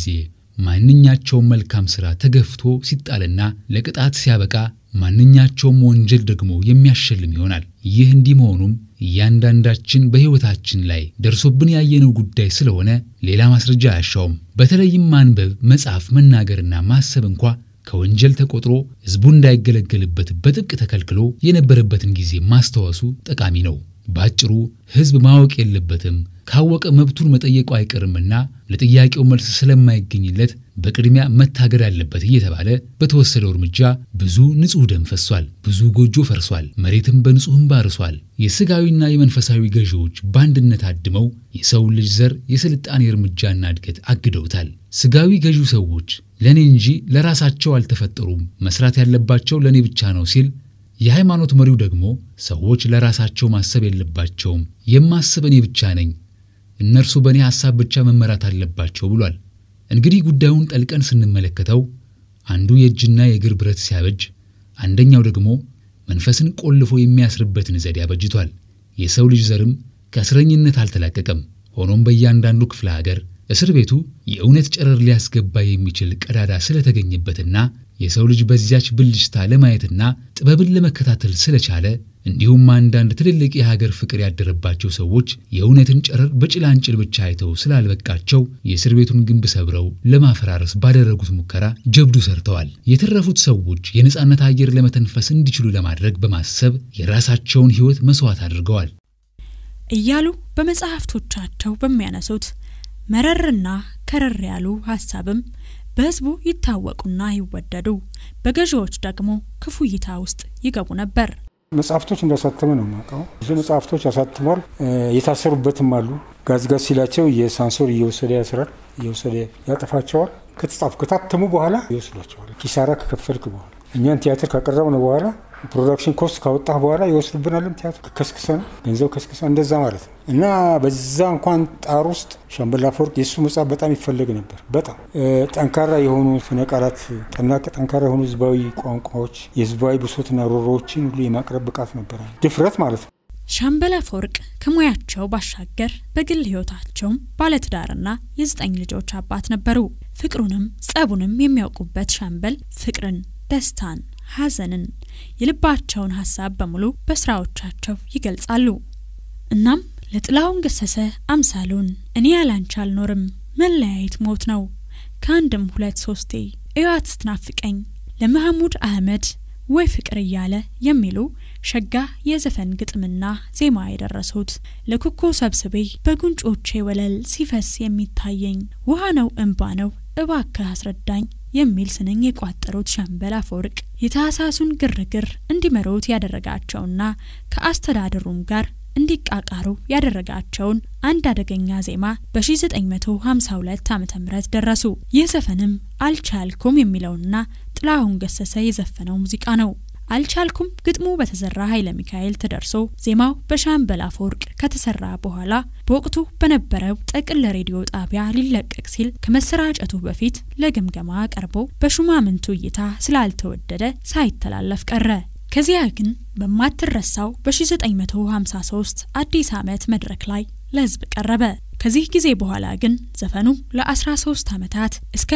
ማንኛቸውም መልካም ሥራ ተገፍቶ ሲጣልና ለቅጣት ሲያበቃ ማንኛቸውም ወንጀል ደግሞ የሚያሸልም ይሆናል። ይህ እንዲህ መሆኑም እያንዳንዳችን በሕይወታችን ላይ ደርሶብን ያየነው ጉዳይ ስለሆነ ሌላ ማስረጃ አያሻውም። በተለይም ማንበብ፣ መጻፍ፣ መናገርና ማሰብ እንኳ ከወንጀል ተቆጥሮ ሕዝቡ እንዳይገለገልበት በጥብቅ ተከልክሎ የነበረበትን ጊዜ ማስታወሱ ጠቃሚ ነው። ባጭሩ ሕዝብ ማወቅ የለበትም ካወቀ መብቱን መጠየቁ አይቀርምና ለጥያቄው መልስ ስለማይገኝለት በቅድሚያ መታገድ አለበት እየተባለ በተወሰደው እርምጃ ብዙ ንጹሕ ደም ፈሷል። ብዙ ጎጆ ፈርሷል። መሬትም በንጹሕ እንባ ርሷል። የሥጋዊና የመንፈሳዊ ገዢዎች በአንድነት አድመው የሰውን ልጅ ዘር የስልጣኔ እርምጃና እድገት አግደውታል። ሥጋዊ ገዢው ሰዎች ለእኔ እንጂ ለራሳቸው አልተፈጠሩም፣ መስራት ያለባቸው ለእኔ ብቻ ነው ሲል የሃይማኖት መሪው ደግሞ ሰዎች ለራሳቸው ማሰብ የለባቸውም፣ የማስብ እኔ ብቻ ነኝ፣ እነርሱ በእኔ ሐሳብ ብቻ መመራት አለባቸው ብሏል። እንግዲህ ጉዳዩን ጠልቀን ስንመለከተው አንዱ የእጅና የእግር ብረት ሲያበጅ፣ አንደኛው ደግሞ መንፈስን ቆልፎ የሚያስርበትን ዘዴ አበጅቷል። የሰው ልጅ ዘርም ከእስረኝነት አልተላቀቀም። ሆኖም በእያንዳንዱ ክፍለ ሀገር እስር ቤቱ የእውነት ጨረር ሊያስገባ የሚችል ቀዳዳ ስለተገኘበትና የሰው ልጅ በዚያች ብልጭታ ለማየትና ጥበብን ለመከታተል ስለቻለ እንዲሁም አንዳንድ ትልልቅ የሀገር ፍቅር ያደረባቸው ሰዎች የእውነትን ጨረር በጭላንጭል ብቻ አይተው ስላልበቃቸው የእስር ቤቱን ግንብ ሰብረው ለማፈራረስ ባደረጉት ሙከራ ጀብዱ ሰርተዋል። የተረፉት ሰዎች የነጻነት አየር ለመተንፈስ እንዲችሉ ለማድረግ በማሰብ የራሳቸውን ሕይወት መስዋዕት አድርገዋል እያሉ በመጽሐፍቶቻቸው በሚያነሱት መረርና ከረር ያሉ ሀሳብም በሕዝቡ ይታወቁና ይወደዱ፣ በገዢዎች ደግሞ ክፉ እይታ ውስጥ ይገቡ ነበር። መጽሐፍቶች እንዳሳተመ ነው የማውቀው። ብዙ መጽሐፍቶች አሳትሟል። የታሰሩበትም አሉ። ጋዝጋዝ ሲላቸው የሳንሶር እየወሰደ ያስራል፣ እየወሰደ ያጠፋቸዋል። ከተጻፉ ከታተሙ በኋላ ይወስዷቸዋል። ኪሳራ ከከፈልክ በኋላ እኛን ቲያትር ካቀረብን በኋላ ፕሮዳክሽን ኮስት ካወጣህ በኋላ ይወስዱብናልም። ቲያትር ከስክሰን ገንዘብ ከስክሰን እንደዛ ማለት ነው። እና በዛ እንኳን ጣር ውስጥ ሻምበል አፈወርቅ የእሱ መጽሐፍ በጣም ይፈለግ ነበር። በጣም ጠንካራ የሆኑ ስነ ቃላት፣ ጠንካራ የሆኑ ህዝባዊ ቋንቋዎች፣ የህዝባዊ ብሶትና ሮሮዎችን ሁሉ የማቅረብ ብቃት ነበረ፣ ድፍረት ማለት ነው። ሻምበል አፈወርቅ ከሙያቸው ባሻገር በግል ህይወታቸውም ባለትዳርና የዘጠኝ ልጆች አባት ነበሩ። ፍቅሩንም ጸቡንም የሚያውቁበት ሻምበል ፍቅርን፣ ደስታን፣ ሐዘንን የልባቸውን ሀሳብ በሙሉ በስራዎቻቸው ይገልጻሉ። እናም ለጥላሁን ገሰሰ አምሳሉን እኔ ያላንቺ አልኖርም፣ መለያየት ሞት ነው፣ ከአንድም ሁለት ሶስቴ እዋት ስትናፍቀኝ፣ ለመሐሙድ አህመድ ወይ ፍቅር እያለ የሚሉ ሸጋ የዘፈን ግጥምና ዜማ የደረሱት ለኩኮ ሰብስቤ በጉንጮቼ ወለል ሲፈስ የሚታየኝ ውሃ ነው እንባ ነው እባክህ አስረዳኝ የሚል ስንኝ የቋጠሩት ሻምበል አፈወርቅ የታህሳሱን ግርግር እንዲመሩት ያደረጋቸውና ከአስተዳደሩም ጋር እንዲቃቃሩ ያደረጋቸውን አንድ አደገኛ ዜማ በ1952 ዓ ም ደረሱ። ይህ ዘፈንም አልቻልኩም የሚለውና ጥላሁን ገሰሰ የዘፈነው ሙዚቃ ነው። አልቻልኩም ግጥሙ በተዘራ ኃይለ ሚካኤል ተደርሶ ዜማው በሻምበል አፈወርቅ ከተሰራ በኋላ በወቅቱ በነበረው ጥቅል ሬዲዮ ጣቢያ ሊለቀቅ ሲል ከመሰራጨቱ በፊት ለግምገማ ቀርቦ በሹማምንቱ እይታ ስላልተወደደ ሳይተላለፍ ቀረ። ከዚያ ግን በማትረሳው በ1953 አዲስ ዓመት መድረክ ላይ ለሕዝብ ቀረበ። ከዚህ ጊዜ በኋላ ግን ዘፈኑ ለ13 ዓመታት እስከ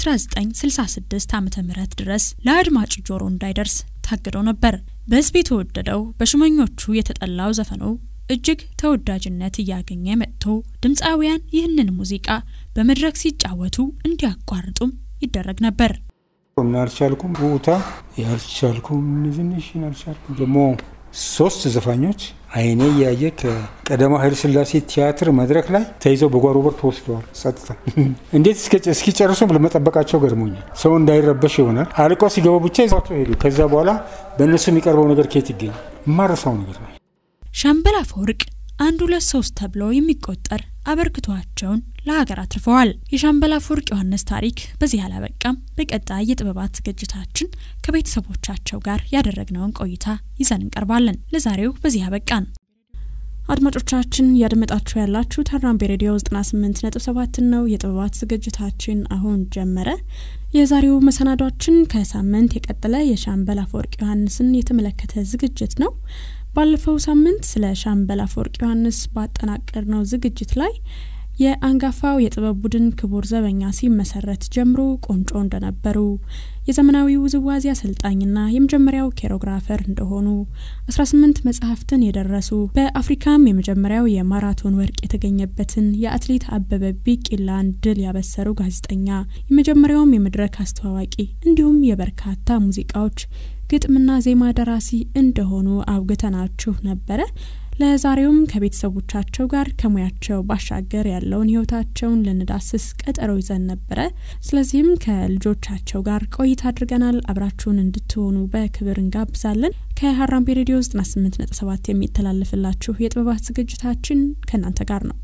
1966 ዓ ም ድረስ ለአድማጭ ጆሮ እንዳይደርስ ታግዶ ነበር። በሕዝብ የተወደደው በሹመኞቹ የተጠላው ዘፈኑ እጅግ ተወዳጅነት እያገኘ መጥቶ ድምፃውያን ይህንን ሙዚቃ በመድረክ ሲጫወቱ እንዲያቋርጡም ይደረግ ነበር። እና አልቻልኩም ውታ ያልቻልኩም ንዝንሽን አልቻልኩም ደግሞ ሶስት ዘፋኞች አይኔ እያየ ከቀዳማዊ ኃይለ ሥላሴ ቲያትር መድረክ ላይ ተይዘው በጓሮ በር ተወስደዋል። ጸጥታ እንዴት እስኪጨርሱ ለመጠበቃቸው ገርሞኛል። ሰው እንዳይረበሽ ይሆናል። አልቀው ሲገቡ ብቻ ይዟቸው ሄዱ። ከዛ በኋላ በእነሱ የሚቀርበው ነገር ከየት ይገኝ? የማረሳው ነገር ነው። ሻምበል አፈወርቅ አንድ ሁለት ሶስት ተብሎ የሚቆጠር አበርክቷቸውን ለሀገር አትርፈዋል። የሻምበል አፈወርቅ ዮሐንስ ታሪክ በዚህ አላበቃም። በቀጣይ የጥበባት ዝግጅታችን ከቤተሰቦቻቸው ጋር ያደረግነውን ቆይታ ይዘን እንቀርባለን። ለዛሬው በዚህ አበቃን። አድማጮቻችን እያደመጣችሁ ያላችሁ ተራምቤ ሬዲዮ 98.7 ነው። የጥበባት ዝግጅታችን አሁን ጀመረ። የዛሬው መሰናዷችን ከሳምንት የቀጠለ የሻምበል አፈወርቅ ዮሐንስን የተመለከተ ዝግጅት ነው። ባለፈው ሳምንት ስለ ሻምበል አፈወርቅ ዮሐንስ ባጠናቀርነው ዝግጅት ላይ የአንጋፋው የጥበብ ቡድን ክቡር ዘበኛ ሲመሰረት ጀምሮ ቁንጮ እንደነበሩ የዘመናዊ ውዝዋዜ አሰልጣኝና የመጀመሪያው ኬሮግራፈር እንደሆኑ 18 መጽሐፍትን የደረሱ በአፍሪካም የመጀመሪያው የማራቶን ወርቅ የተገኘበትን የአትሌት አበበ ቢቂላን ድል ያበሰሩ ጋዜጠኛ፣ የመጀመሪያውም የመድረክ አስተዋዋቂ እንዲሁም የበርካታ ሙዚቃዎች ግጥምና ዜማ ደራሲ እንደሆኑ አውግተናችሁ ነበረ። ለዛሬውም ከቤተሰቦቻቸው ጋር ከሙያቸው ባሻገር ያለውን ህይወታቸውን ልንዳስስ ቀጠሮ ይዘን ነበረ። ስለዚህም ከልጆቻቸው ጋር ቆይታ አድርገናል። አብራችሁን እንድትሆኑ በክብር እንጋብዛለን። ከሀራምቤ ሬዲዮ 98.7 የሚተላለፍላችሁ የጥበባት ዝግጅታችን ከእናንተ ጋር ነው።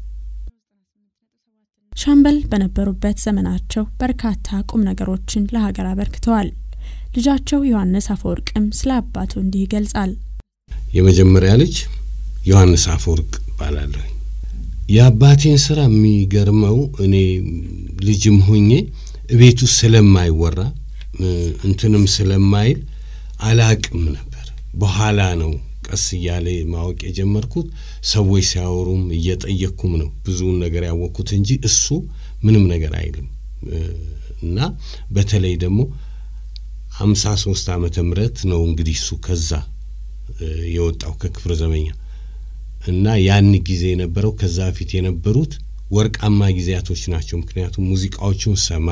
ሻምበል በነበሩበት ዘመናቸው በርካታ ቁም ነገሮችን ለሀገር አበርክተዋል። ልጃቸው ዮሐንስ አፈወርቅም ስለ አባቱ እንዲህ ይገልጻል። የመጀመሪያ ልጅ ዮሐንስ አፈወርቅ እባላለሁ። የአባቴን ስራ የሚገርመው እኔ ልጅም ሆኜ ቤት ውስጥ ስለማይወራ እንትንም ስለማይል አላቅም ነበር። በኋላ ነው ቀስ እያለ ማወቅ የጀመርኩት። ሰዎች ሲያወሩም እየጠየቅኩም ነው ብዙውን ነገር ያወቅኩት እንጂ እሱ ምንም ነገር አይልም እና በተለይ ደግሞ ሀምሳ ሶስት ዓመተ ምህረት ነው እንግዲህ እሱ ከዛ የወጣው ከክፍለ ዘበኛ እና ያን ጊዜ የነበረው ከዛ በፊት የነበሩት ወርቃማ ጊዜያቶች ናቸው። ምክንያቱም ሙዚቃዎቹን ሰማ፣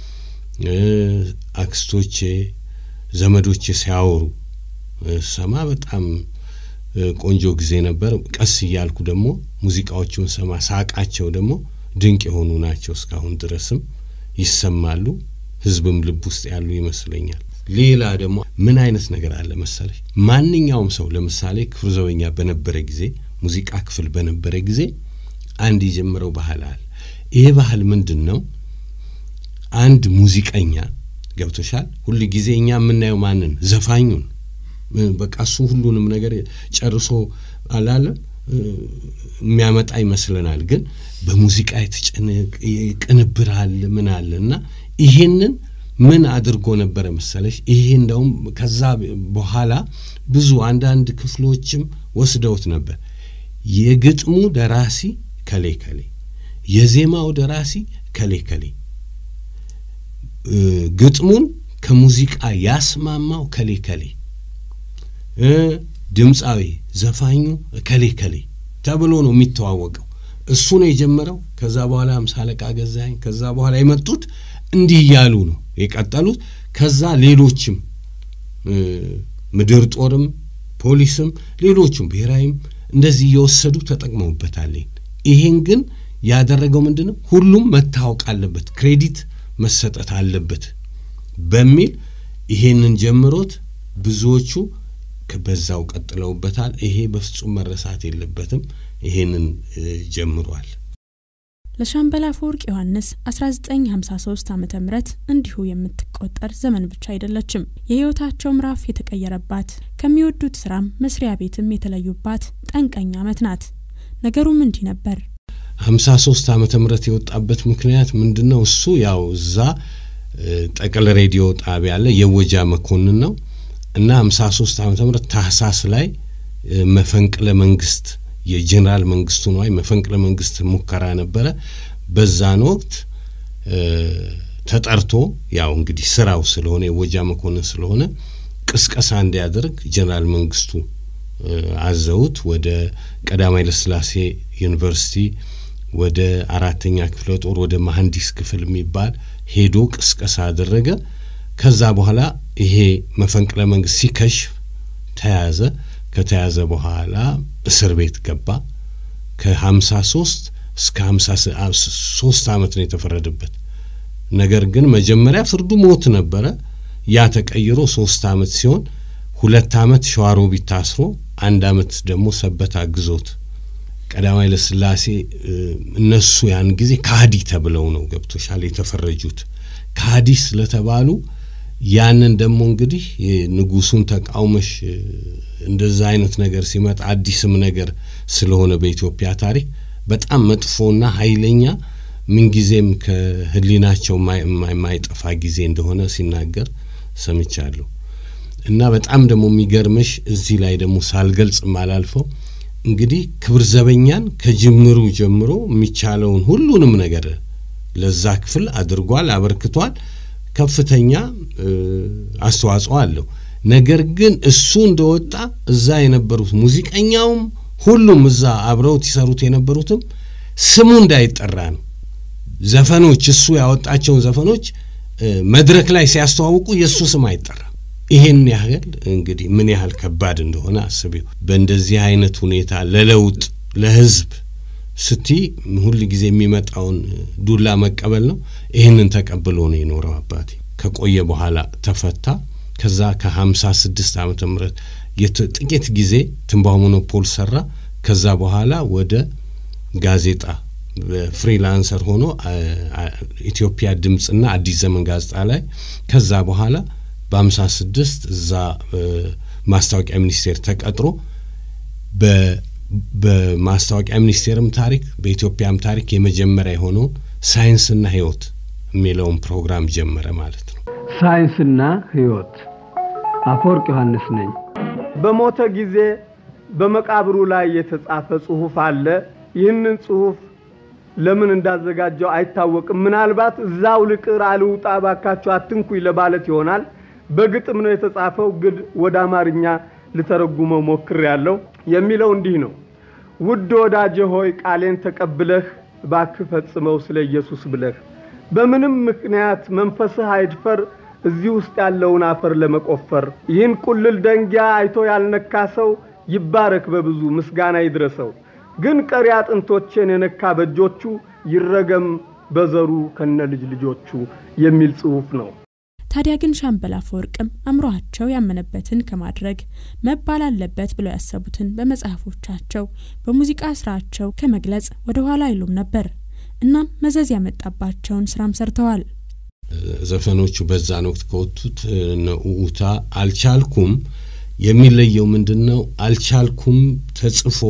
አክስቶቼ ዘመዶቼ ሲያወሩ ሰማ። በጣም ቆንጆ ጊዜ ነበር። ቀስ እያልኩ ደግሞ ሙዚቃዎቹን ሰማ። ሳቃቸው ደግሞ ድንቅ የሆኑ ናቸው። እስካሁን ድረስም ይሰማሉ። ህዝብም ልብ ውስጥ ያሉ ይመስለኛል። ሌላ ደግሞ ምን አይነት ነገር አለ መሰለሽ፣ ማንኛውም ሰው ለምሳሌ ክፍለ ዘበኛ በነበረ ጊዜ ሙዚቃ ክፍል በነበረ ጊዜ አንድ የጀመረው ባህል አለ። ይሄ ባህል ምንድን ነው? አንድ ሙዚቀኛ ገብቶሻል። ሁል ጊዜ እኛ የምናየው ማንን? ዘፋኙን በቃ እሱ ሁሉንም ነገር ጨርሶ አላለም የሚያመጣ ይመስለናል። ግን በሙዚቃ የተጨነቀ ቅንብር አለ ምን አለ እና ይሄንን ምን አድርጎ ነበረ መሰለሽ? ይሄ እንደውም ከዛ በኋላ ብዙ አንዳንድ ክፍሎችም ወስደውት ነበር። የግጥሙ ደራሲ ከሌ ከሌ፣ የዜማው ደራሲ ከሌ ከሌ፣ ግጥሙን ከሙዚቃ ያስማማው ከሌ ከሌ፣ ድምፃዊ ዘፋኙ ከሌ ከሌ ተብሎ ነው የሚተዋወቀው። እሱ ነው የጀመረው። ከዛ በኋላ አምሳ አለቃ ገዛኸኝ፣ ከዛ በኋላ የመጡት እንዲህ እያሉ ነው የቀጠሉት። ከዛ ሌሎችም ምድር ጦርም ፖሊስም ሌሎቹም ብሔራዊም እንደዚህ እየወሰዱ ተጠቅመውበታል። ይሄን ግን ያደረገው ምንድን ነው? ሁሉም መታወቅ አለበት፣ ክሬዲት መሰጠት አለበት በሚል ይሄንን ጀምሮት ብዙዎቹ በዛው ቀጥለውበታል። ይሄ በፍጹም መረሳት የለበትም። ይሄንን ጀምሯል። ለሻምበል አፈወርቅ ዮሐንስ 1953 ዓ ም እንዲሁ የምትቆጠር ዘመን ብቻ አይደለችም። የህይወታቸው ምዕራፍ የተቀየረባት ከሚወዱት ስራም መስሪያ ቤትም የተለዩባት ጠንቀኛ ዓመት ናት። ነገሩም እንዲህ ነበር። 53 ዓመተ ምህረት የወጣበት ምክንያት ምንድን ነው? እሱ ያው እዛ ጠቅል ሬዲዮ ጣቢያ አለ የወጃ መኮንን ነው እና 53 ዓመተ ምህረት ታህሳስ ላይ መፈንቅለ መንግስት የጀኔራል መንግስቱ ነዋይ መፈንቅለ መንግስት ሙከራ ነበረ። በዛን ወቅት ተጠርቶ ያው እንግዲህ ስራው ስለሆነ የወጃ መኮንን ስለሆነ ቅስቀሳ እንዲያደርግ ጀኔራል መንግስቱ አዘውት ወደ ቀዳማዊ ኃይለሥላሴ ዩኒቨርሲቲ ወደ አራተኛ ክፍለ ጦር ወደ መሐንዲስ ክፍል የሚባል ሄዶ ቅስቀሳ አደረገ። ከዛ በኋላ ይሄ መፈንቅለ መንግስት ሲከሽፍ ተያዘ። ከተያዘ በኋላ እስር ቤት ገባ። ከሀምሳ ሶስት እስከ ሀምሳ ሶስት አመት ነው የተፈረደበት። ነገር ግን መጀመሪያ ፍርዱ ሞት ነበረ። ያ ተቀይሮ ሶስት አመት ሲሆን ሁለት አመት ሸዋሮቢት ታስሮ አንድ አመት ደግሞ ሰበታ ግዞት ቀዳማዊ ኃይለሥላሴ እነሱ ያን ጊዜ ካህዲ ተብለው ነው ገብቶሻል የተፈረጁት። ካህዲ ስለተባሉ ያንን ደግሞ እንግዲህ ንጉሱን ተቃውመሽ እንደዛ አይነት ነገር ሲመጣ አዲስም ነገር ስለሆነ በኢትዮጵያ ታሪክ በጣም መጥፎና ኃይለኛ ምንጊዜም ከህሊናቸው የማይጠፋ ጊዜ እንደሆነ ሲናገር ሰምቻለሁ። እና በጣም ደግሞ የሚገርምሽ እዚህ ላይ ደግሞ ሳልገልጽ ማላልፈው እንግዲህ ክብር ዘበኛን ከጅምሩ ጀምሮ የሚቻለውን ሁሉንም ነገር ለዛ ክፍል አድርጓል፣ አበርክቷል። ከፍተኛ አስተዋጽኦ አለው። ነገር ግን እሱ እንደወጣ እዛ የነበሩት ሙዚቀኛውም ሁሉም እዛ አብረውት ይሰሩት የነበሩትም ስሙ እንዳይጠራ ነው። ዘፈኖች እሱ ያወጣቸውን ዘፈኖች መድረክ ላይ ሲያስተዋውቁ የእሱ ስም አይጠራም። ይሄን ያህል እንግዲህ ምን ያህል ከባድ እንደሆነ አስቢው። በእንደዚህ አይነት ሁኔታ ለለውጥ ለህዝብ ስቲ ሁል ጊዜ የሚመጣውን ዱላ መቀበል ነው። ይህንን ተቀብሎ ነው የኖረው አባቴ። ከቆየ በኋላ ተፈታ። ከዛ ከሀምሳ ስድስት ዓመተ ምህረት ጥቂት ጊዜ ትንባሆ ሞኖፖል ሰራ። ከዛ በኋላ ወደ ጋዜጣ ፍሪላንሰር ሆኖ ኢትዮጵያ ድምፅና አዲስ ዘመን ጋዜጣ ላይ ከዛ በኋላ በሀምሳ ስድስት እዛ ማስታወቂያ ሚኒስቴር ተቀጥሮ በማስታወቂያ ሚኒስቴርም ታሪክ በኢትዮጵያም ታሪክ የመጀመሪያ የሆነውን ሳይንስና ሕይወት የሚለውን ፕሮግራም ጀመረ ማለት ነው። ሳይንስና ሕይወት አፈወርቅ ዮሐንስ ነኝ። በሞተ ጊዜ በመቃብሩ ላይ የተጻፈ ጽሑፍ አለ። ይህንን ጽሑፍ ለምን እንዳዘጋጀው አይታወቅም። ምናልባት እዛው ልቅር አልውጣ ባካቸው አትንኩኝ ለማለት ይሆናል። በግጥም ነው የተጻፈው፣ ግን ወደ አማርኛ ልተረጉመው ሞክሬያለሁ። የሚለው እንዲህ ነው። ውድ ወዳጄ ሆይ ቃሌን ተቀብለህ እባክህ ፈጽመው ስለ ኢየሱስ ብለህ በምንም ምክንያት መንፈስህ አይድፈር እዚህ ውስጥ ያለውን አፈር ለመቆፈር ይህን ቁልል ደንጊያ አይቶ ያልነካ ሰው ይባረክ በብዙ ምስጋና ይድረሰው። ግን ቀሪ አጥንቶቼን የነካ በእጆቹ ይረገም በዘሩ ከነ ልጅ ልጆቹ የሚል ጽሑፍ ነው። ታዲያ ግን ሻምበል አፈወርቅም አእምሯቸው ያመነበትን ከማድረግ መባል አለበት ብለው ያሰቡትን በመጽሐፎቻቸው በሙዚቃ ስራቸው ከመግለጽ ወደ ኋላ አይሉም ነበር። እናም መዘዝ ያመጣባቸውን ስራም ሰርተዋል። ዘፈኖቹ በዛን ወቅት ከወጡት ውታ አልቻልኩም የሚለየው ምንድን ነው? አልቻልኩም ተጽፎ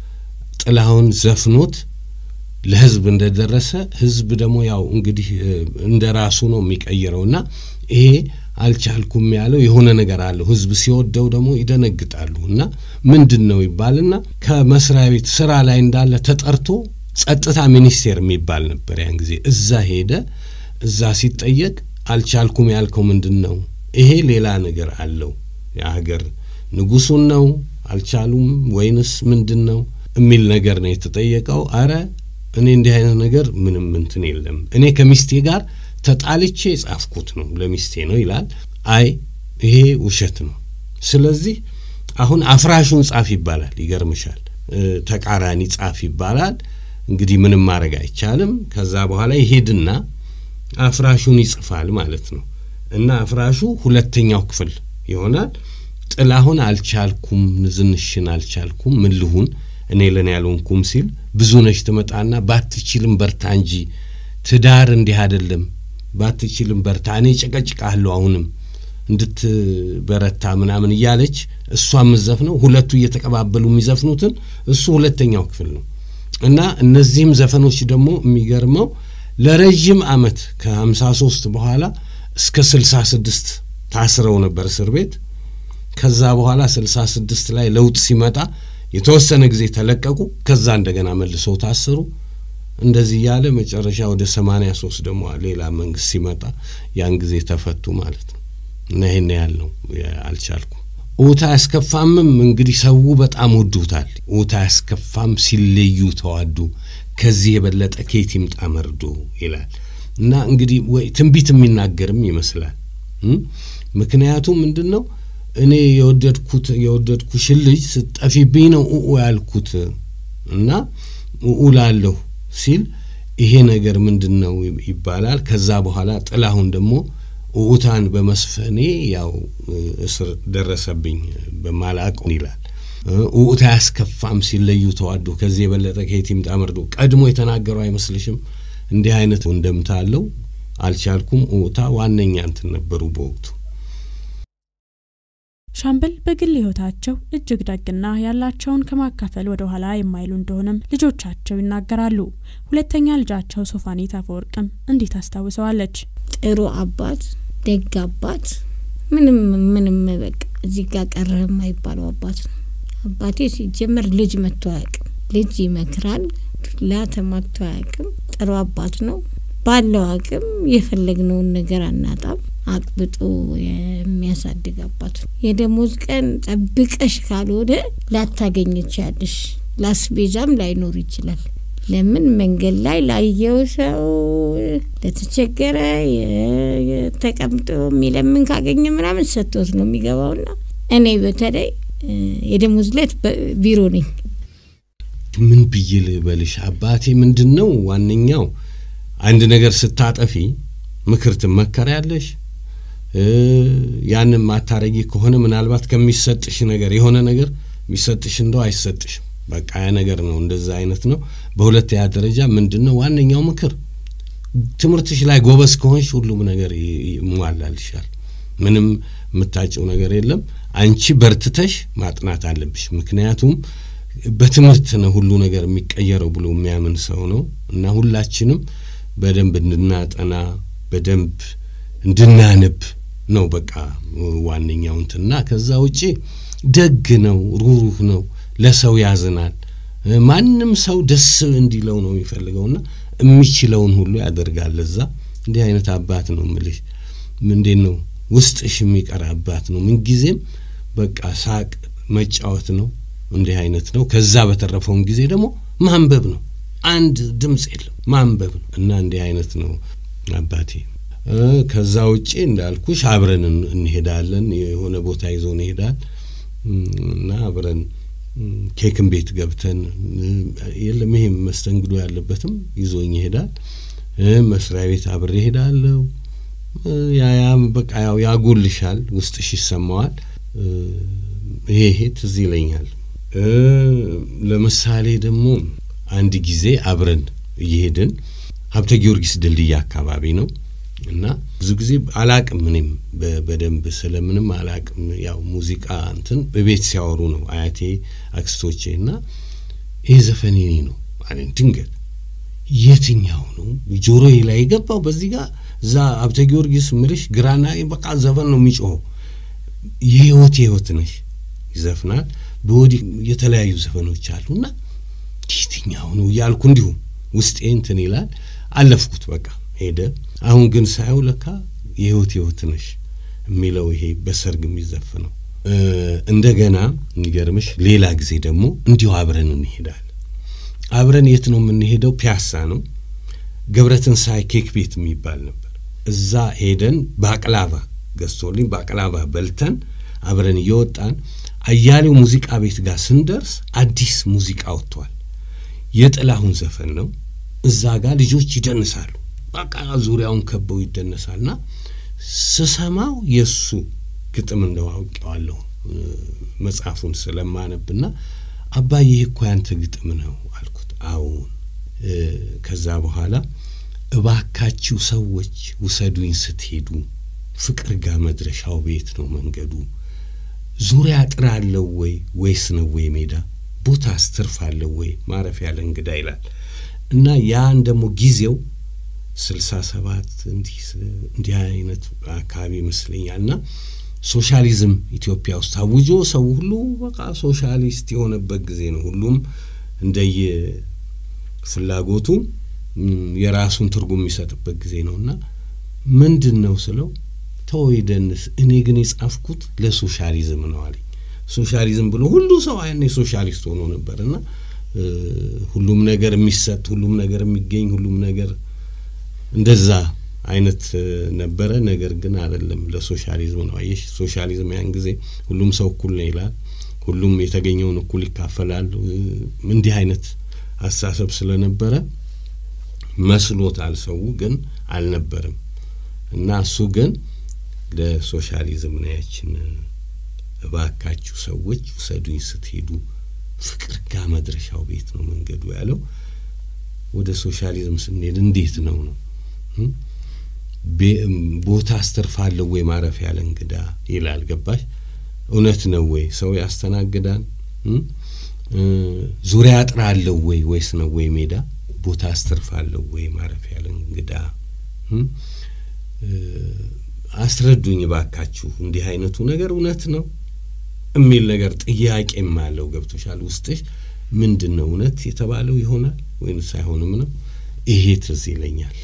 ጥላሁን ዘፍኖት ለህዝብ እንደደረሰ ህዝብ ደግሞ ያው እንግዲህ እንደ ራሱ ነው የሚቀይረው እና ይሄ አልቻልኩም ያለው የሆነ ነገር አለው። ህዝብ ሲወደው ደግሞ ይደነግጣሉ እና ምንድን ነው ይባልና ከመስሪያ ቤት ስራ ላይ እንዳለ ተጠርቶ ጸጥታ ሚኒስቴር የሚባል ነበር ያን ጊዜ። እዛ ሄደ። እዛ ሲጠየቅ አልቻልኩም ያልከው ምንድን ነው? ይሄ ሌላ ነገር አለው። የሀገር ንጉሱን ነው አልቻሉም ወይንስ ምንድን ነው የሚል ነገር ነው የተጠየቀው። አረ እኔ እንዲህ አይነት ነገር ምንም እንትን የለም እኔ ከሚስቴ ጋር ተጣልቼ የጻፍኩት ነው ለሚስቴ ነው ይላል። አይ ይሄ ውሸት ነው። ስለዚህ አሁን አፍራሹን ጻፍ ይባላል። ይገርምሻል፣ ተቃራኒ ጻፍ ይባላል። እንግዲህ ምንም ማድረግ አይቻልም። ከዛ በኋላ ይሄድና አፍራሹን ይጽፋል ማለት ነው። እና አፍራሹ ሁለተኛው ክፍል ይሆናል። ጥላሁን አልቻልኩም፣ ንዝንሽን አልቻልኩም፣ ምን ልሁን እኔ ለን ያልሆንኩም ሲል ብዙ ነሽ ትመጣና ባትችልም በርታ እንጂ ትዳር እንዲህ አይደለም፣ ባትችልም በርታ፣ እኔ ጨቀጭቃለሁ አሁንም እንድትበረታ ምናምን እያለች እሷ የምትዘፍነው ሁለቱ እየተቀባበሉ የሚዘፍኑትን እሱ ሁለተኛው ክፍል ነው። እና እነዚህም ዘፈኖች ደግሞ የሚገርመው ለረዥም ዓመት ከሀምሳ ሶስት በኋላ እስከ ስልሳ ስድስት ታስረው ነበር እስር ቤት። ከዛ በኋላ ስልሳ ስድስት ላይ ለውጥ ሲመጣ የተወሰነ ጊዜ ተለቀቁ። ከዛ እንደገና መልሰው ታሰሩ። እንደዚህ እያለ መጨረሻ ወደ ሰማንያ ሶስት ደግሞ ሌላ መንግስት ሲመጣ ያን ጊዜ ተፈቱ ማለት ነው። እና ይህን ያህል ነው አልቻልኩም። ኡታ ያስከፋምም እንግዲህ ሰው በጣም ወዱታል። ኡታ ያስከፋም ሲለዩ ተዋዱ፣ ከዚህ የበለጠ ከየት ይምጣ መርዶ ይላል እና እንግዲህ ወይ ትንቢት የሚናገርም ይመስላል። ምክንያቱም ምንድን ነው እኔ የወደድኩት የወደድኩሽን ልጅ ስጠፊብኝ ነው ኡኡ ያልኩት እና ኡኡ ላለሁ ሲል ይሄ ነገር ምንድን ነው ይባላል። ከዛ በኋላ ጥላሁን ደግሞ ኡኡታን በመስፈኔ ያው እስር ደረሰብኝ በማላውቀው ይላል። ኡኡታ ያስከፋም ሲለዩ ተዋዶ ከዚህ የበለጠ ከየት ይምጣ መርዶ ቀድሞ የተናገረው አይመስልሽም? እንዲህ አይነት እንደምታ አለው። አልቻልኩም ኡኡታ ዋነኛ እንትን ነበሩ በወቅቱ። ሻምበል በግል ህይወታቸው እጅግ ደግና ያላቸውን ከማካፈል ወደ ኋላ የማይሉ እንደሆነም ልጆቻቸው ይናገራሉ። ሁለተኛ ልጃቸው ሶፋኔት አፈወርቅም እንዲህ ታስታውሰዋለች። ጥሩ አባት፣ ደግ አባት፣ ምንም ምንም በቃ እዚህ ጋር ቀረ የማይባለው አባት ነው። አባቴ ሲጀመር ልጅ መጥቶ አያውቅም። ልጅ ይመክራል፣ ዱላ ተማቶ አያውቅም። ጥሩ አባት ነው። ባለው አቅም የፈለግነውን ነገር አናጣም። አቅብጦ የሚያሳድግ አባት ነው። የደሞዝ ቀን ጠብቀሽ ካልሆነ ላታገኝ ትችያለሽ። ላስቤዛም ላይኖር ይችላል። ለምን መንገድ ላይ ላየው ሰው ለተቸገረ ተቀምጦ የሚለምን ካገኘ ምናምን ሰጥቶት ነው የሚገባውና እኔ በተለይ የደሞዝ ዕለት ቢሮ ነኝ። ምን ብዬ ልበልሽ አባቴ፣ ምንድን ነው ዋነኛው አንድ ነገር ስታጠፊ ምክር ትመከሪያለሽ። ያንን ማታረጊ ከሆነ ምናልባት ከሚሰጥሽ ነገር የሆነ ነገር የሚሰጥሽ እንደው አይሰጥሽም። በቃ ያ ነገር ነው፣ እንደዛ አይነት ነው። በሁለተኛ ደረጃ ምንድን ነው ዋነኛው ምክር ትምህርትሽ ላይ ጎበዝ ከሆንሽ ሁሉም ነገር ይሟላልሻል። ምንም የምታጭው ነገር የለም። አንቺ በርትተሽ ማጥናት አለብሽ። ምክንያቱም በትምህርት ነው ሁሉ ነገር የሚቀየረው ብሎ የሚያምን ሰው ነው እና ሁላችንም በደንብ እንድናጠና በደንብ እንድናነብ ነው በቃ ዋነኛው እንትና። ከዛ ውጪ ደግ ነው፣ ሩሩህ ነው፣ ለሰው ያዝናል። ማንም ሰው ደስ እንዲለው ነው የሚፈልገውና የሚችለውን ሁሉ ያደርጋል። እዛ እንዲህ አይነት አባት ነው ምልሽ። እንዴት ነው ውስጥሽ የሚቀር አባት ነው። ምንጊዜም በቃ ሳቅ መጫወት ነው። እንዲህ አይነት ነው። ከዛ በተረፈውን ጊዜ ደግሞ ማንበብ ነው። አንድ ድምፅ የለም ማንበብ ነው እና እንዲህ አይነት ነው አባቴ። ከዛ ውጪ እንዳልኩሽ አብረን እንሄዳለን። የሆነ ቦታ ይዞን ይሄዳል እና አብረን ኬክን ቤት ገብተን የለም ይሄም መስተንግዶ ያለበትም ይዞኝ ይሄዳል። መስሪያ ቤት አብሬ ሄዳለሁ። ያ ያ በቃ ያው ያጎልሻል፣ ውስጥሽ ይሰማዋል። ይሄ ይሄ ትዝ ይለኛል። ለምሳሌ ደግሞ አንድ ጊዜ አብረን እየሄድን ሀብተ ጊዮርጊስ ድልድይ አካባቢ ነው እና ብዙ ጊዜ አላቅም እኔም በደንብ ስለምንም አላቅም። ያው ሙዚቃ እንትን በቤት ሲያወሩ ነው አያቴ አክስቶቼ እና ይህ ዘፈን የኔ ነው አለኝ። ድንገት የትኛው ነው ጆሮዬ ላይ የገባው? በዚህ ጋር እዛ ሀብተ ጊዮርጊስ ምልሽ ግራና በቃ ዘፈን ነው የሚጮኸው። የህይወት የህይወት ነሽ ይዘፍናል። በወዲህ የተለያዩ ዘፈኖች አሉና የትኛው ነው እያልኩ እንዲሁ ውስጤ እንትን ይላል። አለፍኩት በቃ ሄደ። አሁን ግን ሳየው ለካ የህይወት ህይወት ነሽ የሚለው ይሄ በሰርግ የሚዘፍነው። እንደገና የሚገርምሽ ሌላ ጊዜ ደግሞ እንዲሁ አብረን እንሄዳለን። አብረን የት ነው የምንሄደው? ፒያሳ ነው። ገብረትንሳኤ ኬክ ቤት የሚባል ነበር። እዛ ሄደን ባቅላባ ገዝቶልኝ ባቅላባ በልተን አብረን እየወጣን አያሌው ሙዚቃ ቤት ጋር ስንደርስ አዲስ ሙዚቃ ወጥቷል። የጥላሁን ዘፈን ነው። እዛ ጋር ልጆች ይደንሳሉ። በቃ ዙሪያውን ከበው ይደነሳልና ስሰማው የእሱ ግጥም እንደው አውቄዋለሁ መጽሐፉን ስለማነብና አባዬ ይህ እኮ ያንተ ግጥም ነው አልኩት። አዎን። ከዛ በኋላ እባካችሁ ሰዎች ውሰዱኝ ስትሄዱ ፍቅር ጋር መድረሻው ቤት ነው መንገዱ ዙሪያ አጥር አለው ወይ ወይስ ነው ወይ ሜዳ ቦታ አስትርፍ አለው ወይ ማረፊያ ለእንግዳ ይላል እና ያን ደግሞ ጊዜው ስልሳ ሰባት እንዲህ አይነት አካባቢ ይመስለኛል እና ሶሻሊዝም ኢትዮጵያ ውስጥ አውጆ ሰው ሁሉ በቃ ሶሻሊስት የሆነበት ጊዜ ነው። ሁሉም እንደየ ፍላጎቱ የራሱን ትርጉም የሚሰጥበት ጊዜ ነው እና ምንድን ነው ስለው ተወይ ደንስ፣ እኔ ግን የጻፍኩት ለሶሻሊዝም ነው አለኝ። ሶሻሊዝም ብሎ ሁሉ ሰው ያኔ ሶሻሊስት ሆኖ ነበር እና ሁሉም ነገር የሚሰጥ ሁሉም ነገር የሚገኝ ሁሉም ነገር እንደዛ አይነት ነበረ። ነገር ግን አይደለም ለሶሻሊዝም ነው። አየሽ ሶሻሊዝም ያን ጊዜ ሁሉም ሰው እኩል ነው ይላል። ሁሉም የተገኘውን እኩል ይካፈላል። እንዲህ አይነት አስተሳሰብ ስለነበረ መስሎታል። ሰው ግን አልነበረም እና እሱ ግን ለሶሻሊዝም ነው ያችን እባካችሁ ሰዎች ውሰዱኝ ስትሄዱ ፍቅር ጋር መድረሻው ቤት ነው መንገዱ ያለው። ወደ ሶሻሊዝም ስንሄድ እንዴት ነው ነው ቦታ አስተርፋለሁ ወይ ማረፊያ ያለ እንግዳ ይላል። ገባሽ? እውነት ነው ወይ ሰው ያስተናግዳል? ዙሪያ አጥራለሁ ወይ ወይስ ነው ወይ ሜዳ ቦታ አስተርፋለሁ ወይ ማረፊያ ያለ እንግዳ አስረዱኝ ባካችሁ። እንዲህ አይነቱ ነገር እውነት ነው የሚል ነገር ጥያቄም አለው። ገብቶሻል? ውስጥሽ ምንድን ነው እውነት የተባለው ይሆናል ወይንስ አይሆንም ነው? ይሄ ትዝ ይለኛል።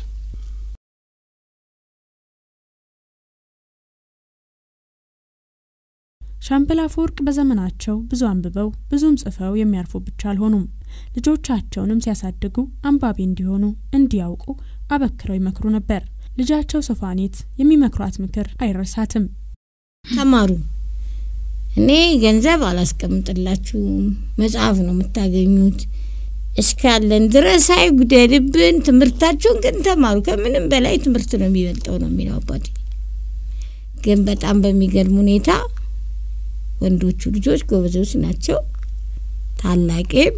ሻምበል አፈወርቅ በዘመናቸው ብዙ አንብበው ብዙም ጽፈው የሚያርፉ ብቻ አልሆኑም። ልጆቻቸውንም ሲያሳድጉ አንባቢ እንዲሆኑ እንዲያውቁ አበክረው ይመክሩ ነበር። ልጃቸው ሶፋኔት የሚመክሯት ምክር አይረሳትም። ተማሩ። እኔ ገንዘብ አላስቀምጥላችሁም፣ መጽሐፍ ነው የምታገኙት። እስካለን ድረስ አይጉደልብን። ትምህርታችሁን ግን ተማሩ። ከምንም በላይ ትምህርት ነው የሚበልጠው ነው የሚለው አባቴ። ግን በጣም በሚገርም ሁኔታ ወንዶቹ ልጆች ጎበዞች ናቸው። ታላቄም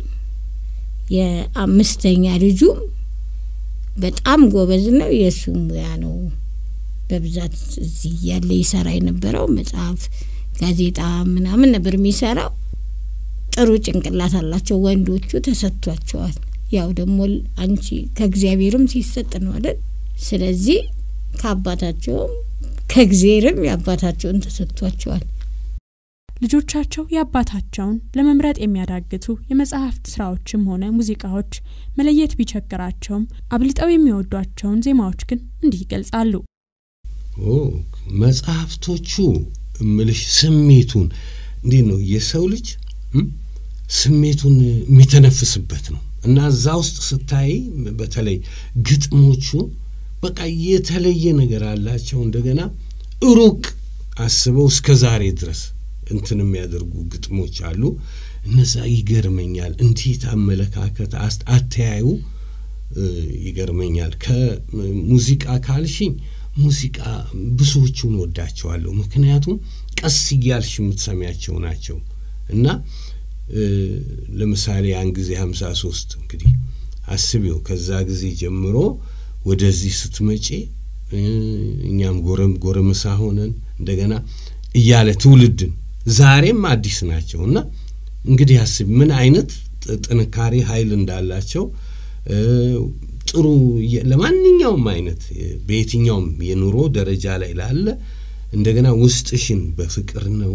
የአምስተኛ ልጁም በጣም ጎበዝ ነው። የእሱ ሙያ ነው በብዛት እዚህ ያለ ይሰራ የነበረው መጽሐፍ፣ ጋዜጣ ምናምን ነበር የሚሰራው። ጥሩ ጭንቅላት አላቸው ወንዶቹ፣ ተሰጥቷቸዋል። ያው ደግሞ አንቺ ከእግዚአብሔርም ሲሰጥ ነው አይደል? ስለዚህ ከአባታቸውም ከእግዚአብሔርም የአባታቸውን ተሰጥቷቸዋል። ልጆቻቸው የአባታቸውን ለመምረጥ የሚያዳግቱ የመጽሐፍት ስራዎችም ሆነ ሙዚቃዎች መለየት ቢቸግራቸውም አብልጠው የሚወዷቸውን ዜማዎች ግን እንዲህ ይገልጻሉ። ኦ መጽሐፍቶቹ እምልሽ ስሜቱን እንዴት ነው የሰው ልጅ እም፣ ስሜቱን የሚተነፍስበት ነው እና እዛ ውስጥ ስታይ በተለይ ግጥሞቹ በቃ የተለየ ነገር አላቸው። እንደገና ሩቅ አስበው እስከ ዛሬ ድረስ እንትን የሚያደርጉ ግጥሞች አሉ። እነዛ ይገርመኛል። እንዴት አመለካከት አስ- አተያዩ እ፣ ይገርመኛል። ከሙዚቃ ካልሽኝ ሙዚቃ ብዙዎቹን ወዳቸዋለሁ። ምክንያቱም ቀስ እያልሽ የምትሰሚያቸው ናቸው እና እ፣ ለምሳሌ ያን ጊዜ ሀምሳ ሶስት እንግዲህ አስቢው ከዛ ጊዜ ጀምሮ ወደዚህ ስትመጪ እ፣ እኛም ጎረም ጎረምሳ ሆነን እንደገና እያለ ትውልድን ዛሬም አዲስ ናቸው እና እንግዲህ አስቢ ምን አይነት ጥ- ጥንካሬ ኃይል እንዳላቸው እ፣ ጥሩ የ- ለማንኛውም አይነት እ፣ በየትኛውም የኑሮ ደረጃ ላይ ላለ እንደገና ውስጥሽን በፍቅር ነው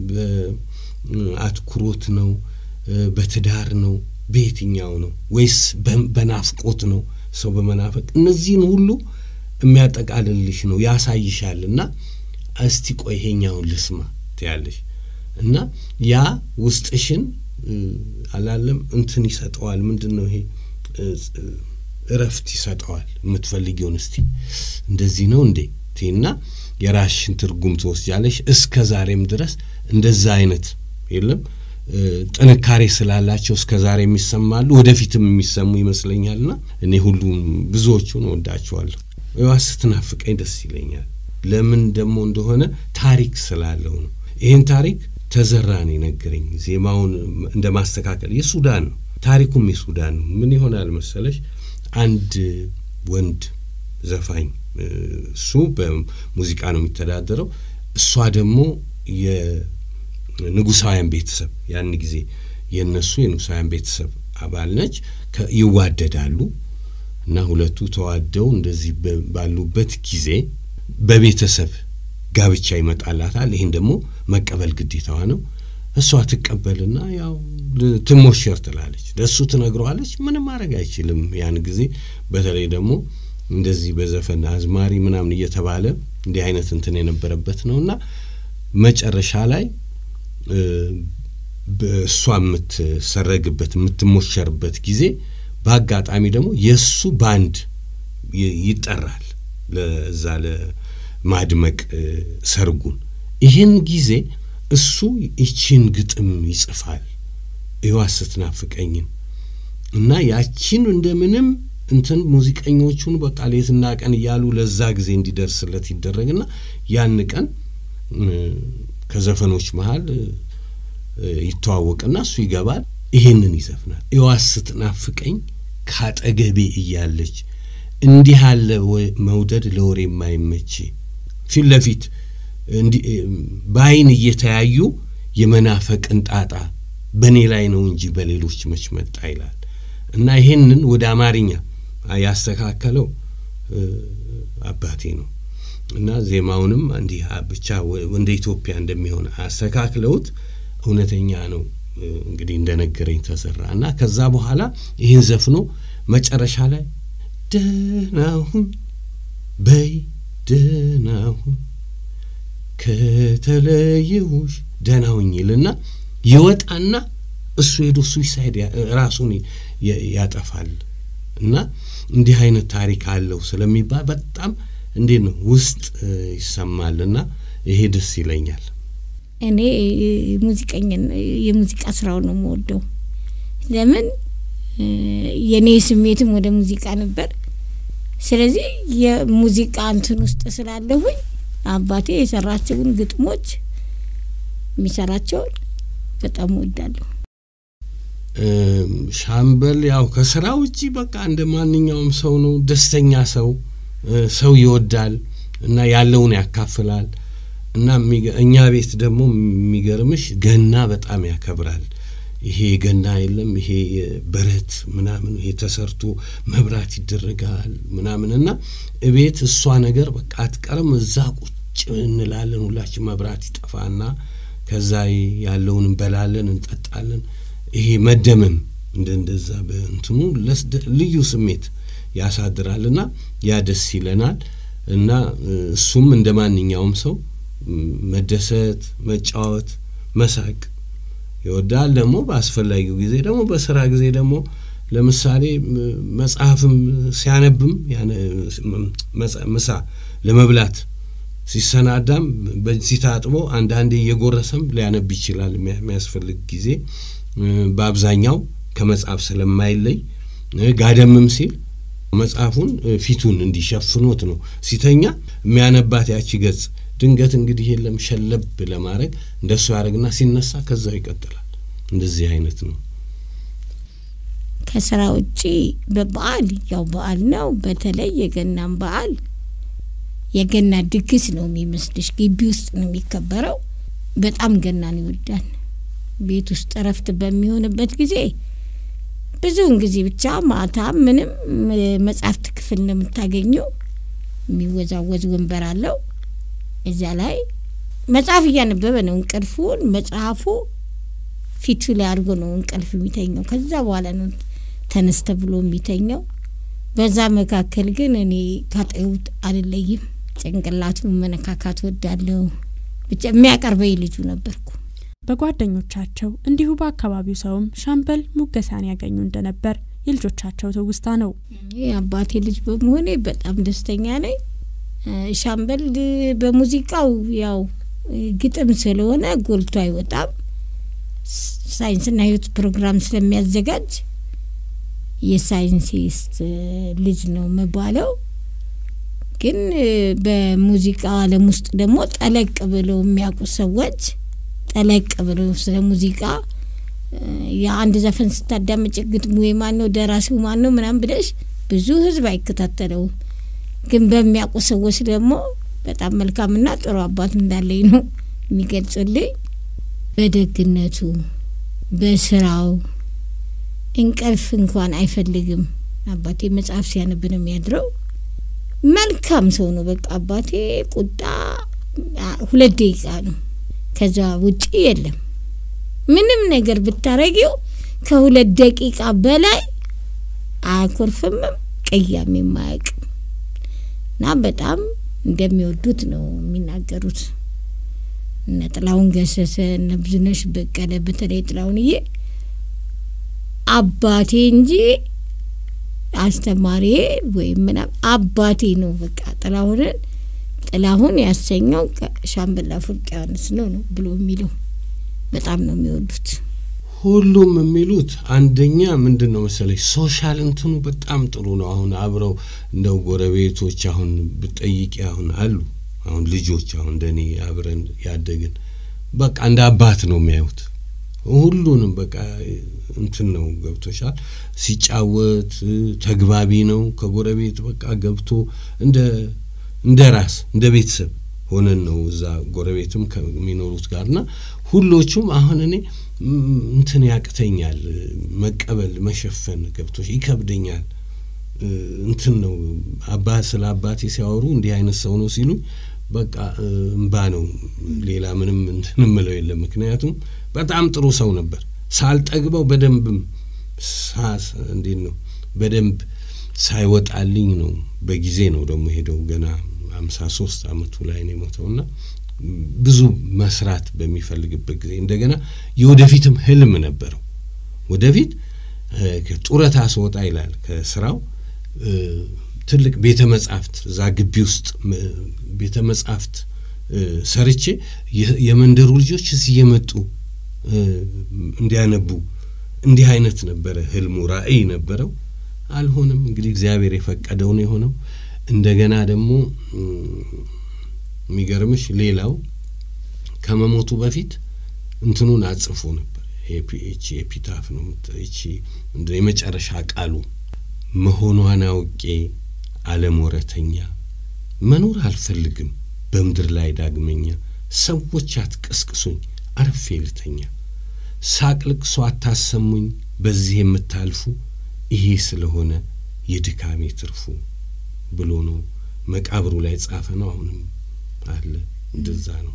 በአትኩሮት ነው እ፣ በትዳር ነው በየትኛው ነው ወይስ በ- በናፍቆት ነው ሰው በመናፈቅ እነዚህን ሁሉ የሚያጠቃልልሽ ነው ያሳይሻል እና እስቲ ቆይ ይሄኛውን ልስማ ትያለሽ እና ያ ውስጥሽን እ፣ አላለም እንትን ይሰጠዋል ምንድን ነው ይሄ እ፣ እ፣ እረፍት ይሰጠዋል የምትፈልጊውን እስቲ እንደዚህ ነው እንዴ ቴና የራስሽን ትርጉም ትወስጃለሽ እስከ ዛሬም ድረስ እንደዛ አይነት የለም እ፣ ጥንካሬ ስላላቸው እስከ ዛሬ የሚሰማሉ ወደፊትም የሚሰሙ ይመስለኛልና እኔ ሁሉም ብዙዎቹን ወዳቸዋለሁ ዋ ስትናፍቀኝ ደስ ይለኛል ለምን ደግሞ እንደሆነ ታሪክ ስላለው ነው ይህን ታሪክ ተዘራን የነገረኝ ዜማውን እንደ ማስተካከል የሱዳን ነው ታሪኩም የሱዳን ነው ምን ይሆናል መሰለሽ አንድ ወንድ ዘፋኝ እ፣ እሱ በሙዚቃ ነው የሚተዳደረው እሷ ደግሞ የንጉሳውያን ቤተሰብ ያን ጊዜ የእነሱ የንጉሳውያን ቤተሰብ አባል ነች ከ- ይዋደዳሉ እና ሁለቱ ተዋደው እንደዚህ በ- ባሉበት ጊዜ በቤተሰብ ጋብቻ ይመጣላታል። ይህን ደግሞ መቀበል ግዴታዋ ነው። እሷ ትቀበልና ያው ል- ትሞሸር ትላለች። ለእሱ ትነግረዋለች። ምንም ማድረግ አይችልም። ያን ጊዜ በተለይ ደግሞ እንደዚህ በዘፈን አዝማሪ ምናምን እየተባለ እንዲህ አይነት እንትን የነበረበት ነው እና መጨረሻ ላይ እ፣ በእሷ የምትሰረግበት የምትሞሸርበት ጊዜ በአጋጣሚ ደግሞ የእሱ ባንድ ይ- ይጠራል ለዛ ለማድመቅ እ፣ ሰርጉን። ይህን ጊዜ እሱ ይቺን ግጥም ይጽፋል እዋ ስትናፍቀኝን እና ያቺን እንደምንም እንትን ሙዚቀኞቹን በቃ ሌትና ቀን እያሉ ለዛ ጊዜ እንዲደርስለት ይደረግና ያን ቀን እ፣ ከዘፈኖች መሀል እ፣ እ፣ ይተዋወቅና እሱ ይገባል። ይሄንን ይዘፍናል። እዋ ስትናፍቀኝ ካጠገቤ እያለች እንዲህ ያለ ወ- መውደድ ለወሬ የማይመች ፊት ለፊት እንዲ- በአይን እየተያዩ የመናፈቅን ጣጣ በእኔ ላይ ነው እንጂ በሌሎች መች መጣ ይላል እና ይሄንን ወደ አማርኛ ያስተካከለው እ፣ አባቴ ነው እና ዜማውንም እንዲህ አ- ብቻ ወ- እንደ ኢትዮጵያ እንደሚሆን አስተካክለውት እውነተኛ ነው እ፣ እንግዲህ እንደነገረኝ ተሰራ እና ከዛ በኋላ ይህን ዘፍኖ መጨረሻ ላይ ደህናሁን በይ ደህናሁን ከተለየሁሽ ደህናሁኝ ይልና ይወጣና እሱ ሄዶ ሱዊሳይድ ራሱን ያጠፋል እና እንዲህ አይነት ታሪክ አለው ስለሚባል በጣም እንዴት ነው ውስጥ ይሰማል እና ይሄ ደስ ይለኛል። እኔ ሙዚቀኛ የሙዚቃ ስራው ነው የምወደው። ለምን የእኔ ስሜትም ወደ ሙዚቃ ነበር። ስለዚህ የሙዚቃ እንትን ውስጥ ስላለሁኝ አባቴ የሰራቸውን ግጥሞች የሚሰራቸውን በጣም እወዳለሁ። ሻምበል ያው ከስራ ውጪ በቃ እንደ ማንኛውም ሰው ነው። ደስተኛ ሰው ሰው ይወዳል እና ያለውን ያካፍላል እና እኛ ቤት ደግሞ የሚገርምሽ ገና በጣም ያከብራል። ይሄ ገና የለም ይሄ በረት ምናምን ይሄ ተሰርቶ መብራት ይደረጋል ምናምን እና እቤት እሷ ነገር በቃ አትቀርም። እዛ ቁጭ እንላለን ሁላችን መብራት ይጠፋና ከዛ ያለውን እንበላለን፣ እንጠጣለን። ይሄ መደመም እንደ እንደዛ በእንትኑ ልዩ ስሜት ያሳድራልና ያ ደስ ይለናል እና እሱም እንደ ማንኛውም ሰው መደሰት፣ መጫወት፣ መሳቅ ይወዳል። ደግሞ በአስፈላጊው ጊዜ ደግሞ በስራ ጊዜ ደግሞ ለምሳሌ መጽሐፍም ሲያነብም ምሳ ለመብላት ሲሰናዳም በዚህ ታጥቦ አንዳንዴ እየጎረሰም ሊያነብ ይችላል የሚያስፈልግ ጊዜ። በአብዛኛው ከመጽሐፍ ስለማይለይ ጋደምም ሲል መጽሐፉን ፊቱን እንዲሸፍኖት ነው ሲተኛ የሚያነባት ያቺ ገጽ ድንገት እንግዲህ የለም ሸለብ ለማድረግ እንደሱ ያደርግና ሲነሳ ከዛው ይቀጥላል። እንደዚህ አይነት ነው። ከስራ ውጪ በበዓል ያው በዓል ነው። በተለይ የገናን በዓል የገና ድግስ ነው የሚመስልሽ። ግቢ ውስጥ ነው የሚከበረው። በጣም ገናን ይወዳል። ቤት ውስጥ እረፍት በሚሆንበት ጊዜ ብዙውን ጊዜ ብቻ ማታ ምንም መጽሐፍት ክፍል ነው የምታገኘው። የሚወዛወዝ ወንበር አለው። እዚያ ላይ መጽሐፍ እያነበበ ነው እንቅልፉን መጽሐፉ ፊቱ ላይ አድርጎ ነው እንቅልፍ የሚተኛው። ከዛ በኋላ ነው ተነስተ ብሎ የሚተኛው። በዛ መካከል ግን እኔ ካጠዩት አልለይም። ጭንቅላቱ መነካካት ወዳለሁ። ብቻ የሚያቀርበኝ ልጁ ነበርኩ። በጓደኞቻቸው እንዲሁ በአካባቢው ሰውም ሻምበል ሙገሳን ያገኙ እንደነበር የልጆቻቸው ትውስታ ነው። አባቴ ልጅ በመሆኔ በጣም ደስተኛ ነኝ። ሻምበል በሙዚቃው ያው ግጥም ስለሆነ ጎልቶ አይወጣም። ሳይንስና ሕይወት ፕሮግራም ስለሚያዘጋጅ የሳይንሲስት ልጅ ነው መባለው። ግን በሙዚቃ ዓለም ውስጥ ደግሞ ጠለቅ ብለው የሚያውቁ ሰዎች ጠለቅ ብለው ስለ ሙዚቃ የአንድ ዘፈን ስታዳምጭ ግጥሙ የማን ነው፣ ደራሲው ማን ነው ምናምን ብለሽ ብዙ ህዝብ አይከታተለውም። ግን በሚያውቁ ሰዎች ደግሞ በጣም መልካምና ጥሩ አባት እንዳለኝ ነው የሚገልጹልኝ። በደግነቱ በስራው እንቅልፍ እንኳን አይፈልግም። አባቴ መጽሐፍ ሲያነብ ነው የሚያድረው። መልካም ሰው ነው። በቃ አባቴ ቁጣ ሁለት ደቂቃ ነው፣ ከዛ ውጪ የለም። ምንም ነገር ብታረጊው ከሁለት ደቂቃ በላይ አያኮርፍምም፣ ቅያሜ የማያውቅም እና በጣም እንደሚወዱት ነው የሚናገሩት። እነ ጥላሁን ገሰሰ እነ ብዙነሽ በቀለ በተለይ ጥላሁንዬ አባቴ እንጂ አስተማሪ ወይም ምናምን አባቴ ነው። በቃ ጥላሁንን ጥላሁን ያሰኘው ሻምበል አፈወርቅ ዮሐንስ ነው ነው ብሎ የሚለው በጣም ነው የሚወዱት። ሁሉም የሚሉት አንደኛ ምንድን ነው መሰለኝ ሶሻል እንትኑ በጣም ጥሩ ነው። አሁን አብረው እንደው ጎረቤቶች አሁን ብጠይቂ አሁን አሉ አሁን ልጆች አሁን እንደኔ አብረን ያደግን በቃ እንደ አባት ነው የሚያዩት። ሁሉንም በቃ እንትን ነው ገብቶሻል። ሲጫወት ተግባቢ ነው። ከጎረቤት በቃ ገብቶ እንደ እንደ ራስ እንደ ቤተሰብ ሆነን ነው እዛ ጎረቤትም ከሚኖሩት ጋርና ሁሎቹም አሁን እኔ እንትን ያቅተኛል መቀበል መሸፈን ገብቶሽ ይከብደኛል። እንትን ነው አባ ስለ አባቴ ሲያወሩ እንዲህ አይነት ሰው ነው ሲሉኝ በቃ እምባ ነው። ሌላ ምንም እንትን ምለው የለም። ምክንያቱም በጣም ጥሩ ሰው ነበር። ሳልጠግበው በደንብም ሳስ እንዴት ነው በደንብ ሳይወጣልኝ ነው በጊዜ ነው ደግሞ ሄደው ገና አምሳ ሶስት አመቱ ላይ ነው የሞተውና ብዙ መስራት በሚፈልግበት ጊዜ እንደገና የወደፊትም ህልም ነበረው ወደፊት ጡረታ ስወጣ ይላል ከስራው ትልቅ ቤተ መጻሕፍት እዛ ግቢ ውስጥ ቤተ መጻሕፍት ሰርቼ የመንደሩ ልጆች እዚህ እየመጡ እንዲያነቡ እንዲህ አይነት ነበረ ህልሙ፣ ራዕይ ነበረው። አልሆነም። እንግዲህ እግዚአብሔር የፈቀደው ነው የሆነው። እንደገና ደግሞ የሚገርምሽ ሌላው ከመሞቱ በፊት እንትኑን አጽፎ ነበር። ይቺ ኤፒታፍ ነው ይቺ የመጨረሻ ቃሉ መሆኗን አውቄ ዓለም ወረተኛ መኖር አልፈልግም በምድር ላይ ዳግመኛ ሰዎች አትቀስቅሱኝ አርፌ ልተኛ ሳቅ ልቅሶ አታሰሙኝ በዚህ የምታልፉ ይሄ ስለሆነ የድካሜ ትርፉ ብሎ ነው መቃብሩ ላይ ጻፈ ነው። አሁንም አለ እንደዛ ነው።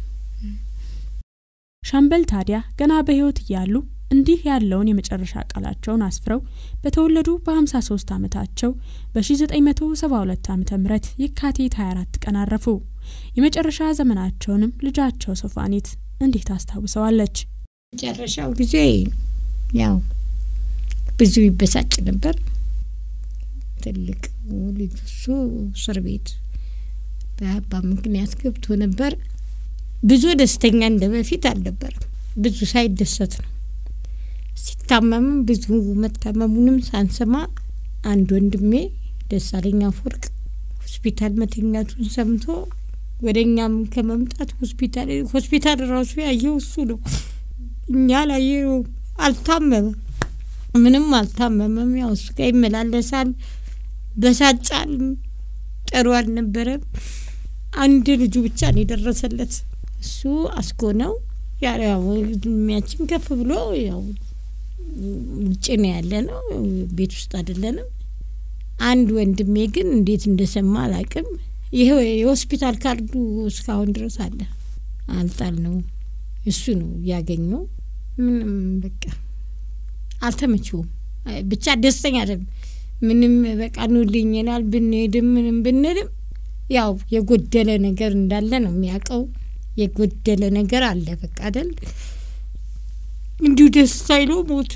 ሻምበል ታዲያ ገና በሕይወት እያሉ እንዲህ ያለውን የመጨረሻ ቃላቸውን አስፍረው በተወለዱ በ53 ዓመታቸው በ1972 ዓ ም የካቲት 24 ቀን አረፉ። የመጨረሻ ዘመናቸውንም ልጃቸው ሶፋኒት እንዲህ ታስታውሰዋለች። መጨረሻው ጊዜ ያው ብዙ ይበሳጭ ነበር። ትልቅ ልጁ እሱ እስር ቤት በአባ ምክንያት ገብቶ ነበር። ብዙ ደስተኛ እንደ በፊት አልነበረም። ብዙ ሳይደሰት ነው። ሲታመምም ብዙ መታመሙንም ሳንሰማ አንድ ወንድሜ ደሳለኝ አፈወርቅ ሆስፒታል መተኛቱን ሰምቶ ወደ እኛም ከመምጣት ሆስፒታል ሆስፒታል ራሱ ያየው እሱ ነው። እኛ ላየው አልታመመም፣ ምንም አልታመመም። ያው እሱ ጋር ይመላለሳል፣ በሳጫል፣ ጥሩ አልነበረም። አንድ ልጁ ብቻ ነው የደረሰለት። እሱ አስኮ ነው ያው እድሜያችን ከፍ ብሎ ያው ውጭ ነው ያለ ነው፣ ቤት ውስጥ አይደለንም። አንድ ወንድሜ ግን እንዴት እንደሰማ አላቅም። ይሄ የሆስፒታል ካርዱ እስካሁን ድረስ አለ፣ አልጣል ነው እሱ ነው ያገኘው። ምንም በቃ አልተመቸውም። ብቻ ደስተኛ አይደለም። ምንም በቃ ኑልኝ ይላል። ብንሄድም ምንም ብንልም ያው የጎደለ ነገር እንዳለ ነው የሚያውቀው። የጎደለ ነገር አለ በቃ አይደል? እንዲሁ ደስ ሳይለው ሞት።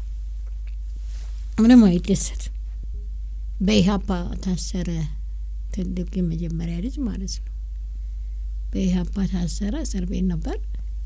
ምንም አይደሰት። በኢህአፓ ታሰረ። ትልቅ የመጀመሪያ ልጅ ማለት ነው። በኢህአፓ ታሰረ። እስር ቤት ነበር።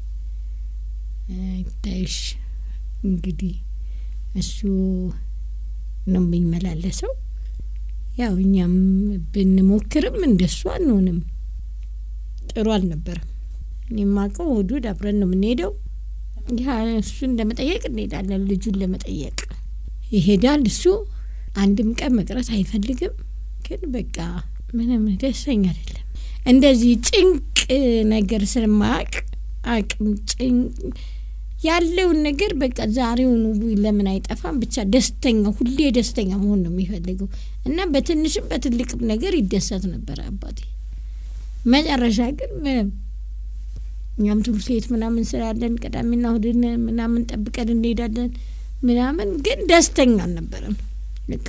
ይታይሽ እንግዲህ እሱ ነው የሚመላለሰው። ያው እኛም ብንሞክርም እንደሱ አንሆንም። ጥሩ አልነበረም። እኔ የማውቀው እሑድ አብረን ነው የምንሄደው። እሱን ለመጠየቅ እንሄዳለን። ልጁን ለመጠየቅ ይሄዳል። እሱ አንድም ቀን መቅረት አይፈልግም። ግን በቃ ምንም ደስተኛ አይደለም። እንደዚህ ጭንቅ ነገር ስለማያውቅ አቅም ጭንቅ ያለውን ነገር በቃ ዛሬውኑ ለምን አይጠፋም? ብቻ ደስተኛ ሁሌ ደስተኛ መሆን ነው የሚፈልገው እና በትንሽም በትልቅም ነገር ይደሰት ነበር አባቴ። መጨረሻ ግን ምንም እኛም ትምህርት ቤት ምናምን ስላለን ቅዳሜና እሑድን ምናምን ጠብቀን እንሄዳለን ምናምን፣ ግን ደስተኛ አልነበረም በቃ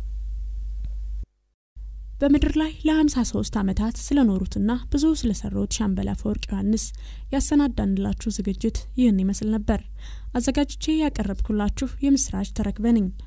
በምድር ላይ ለ53 ዓመታት ስለኖሩትና ብዙ ስለሰሩት ሻምበል አፈወርቅ ዮሐንስ ያሰናዳንላችሁ ዝግጅት ይህን ይመስል ነበር። አዘጋጅቼ ያቀረብኩላችሁ የምስራች ተረክበ ነኝ።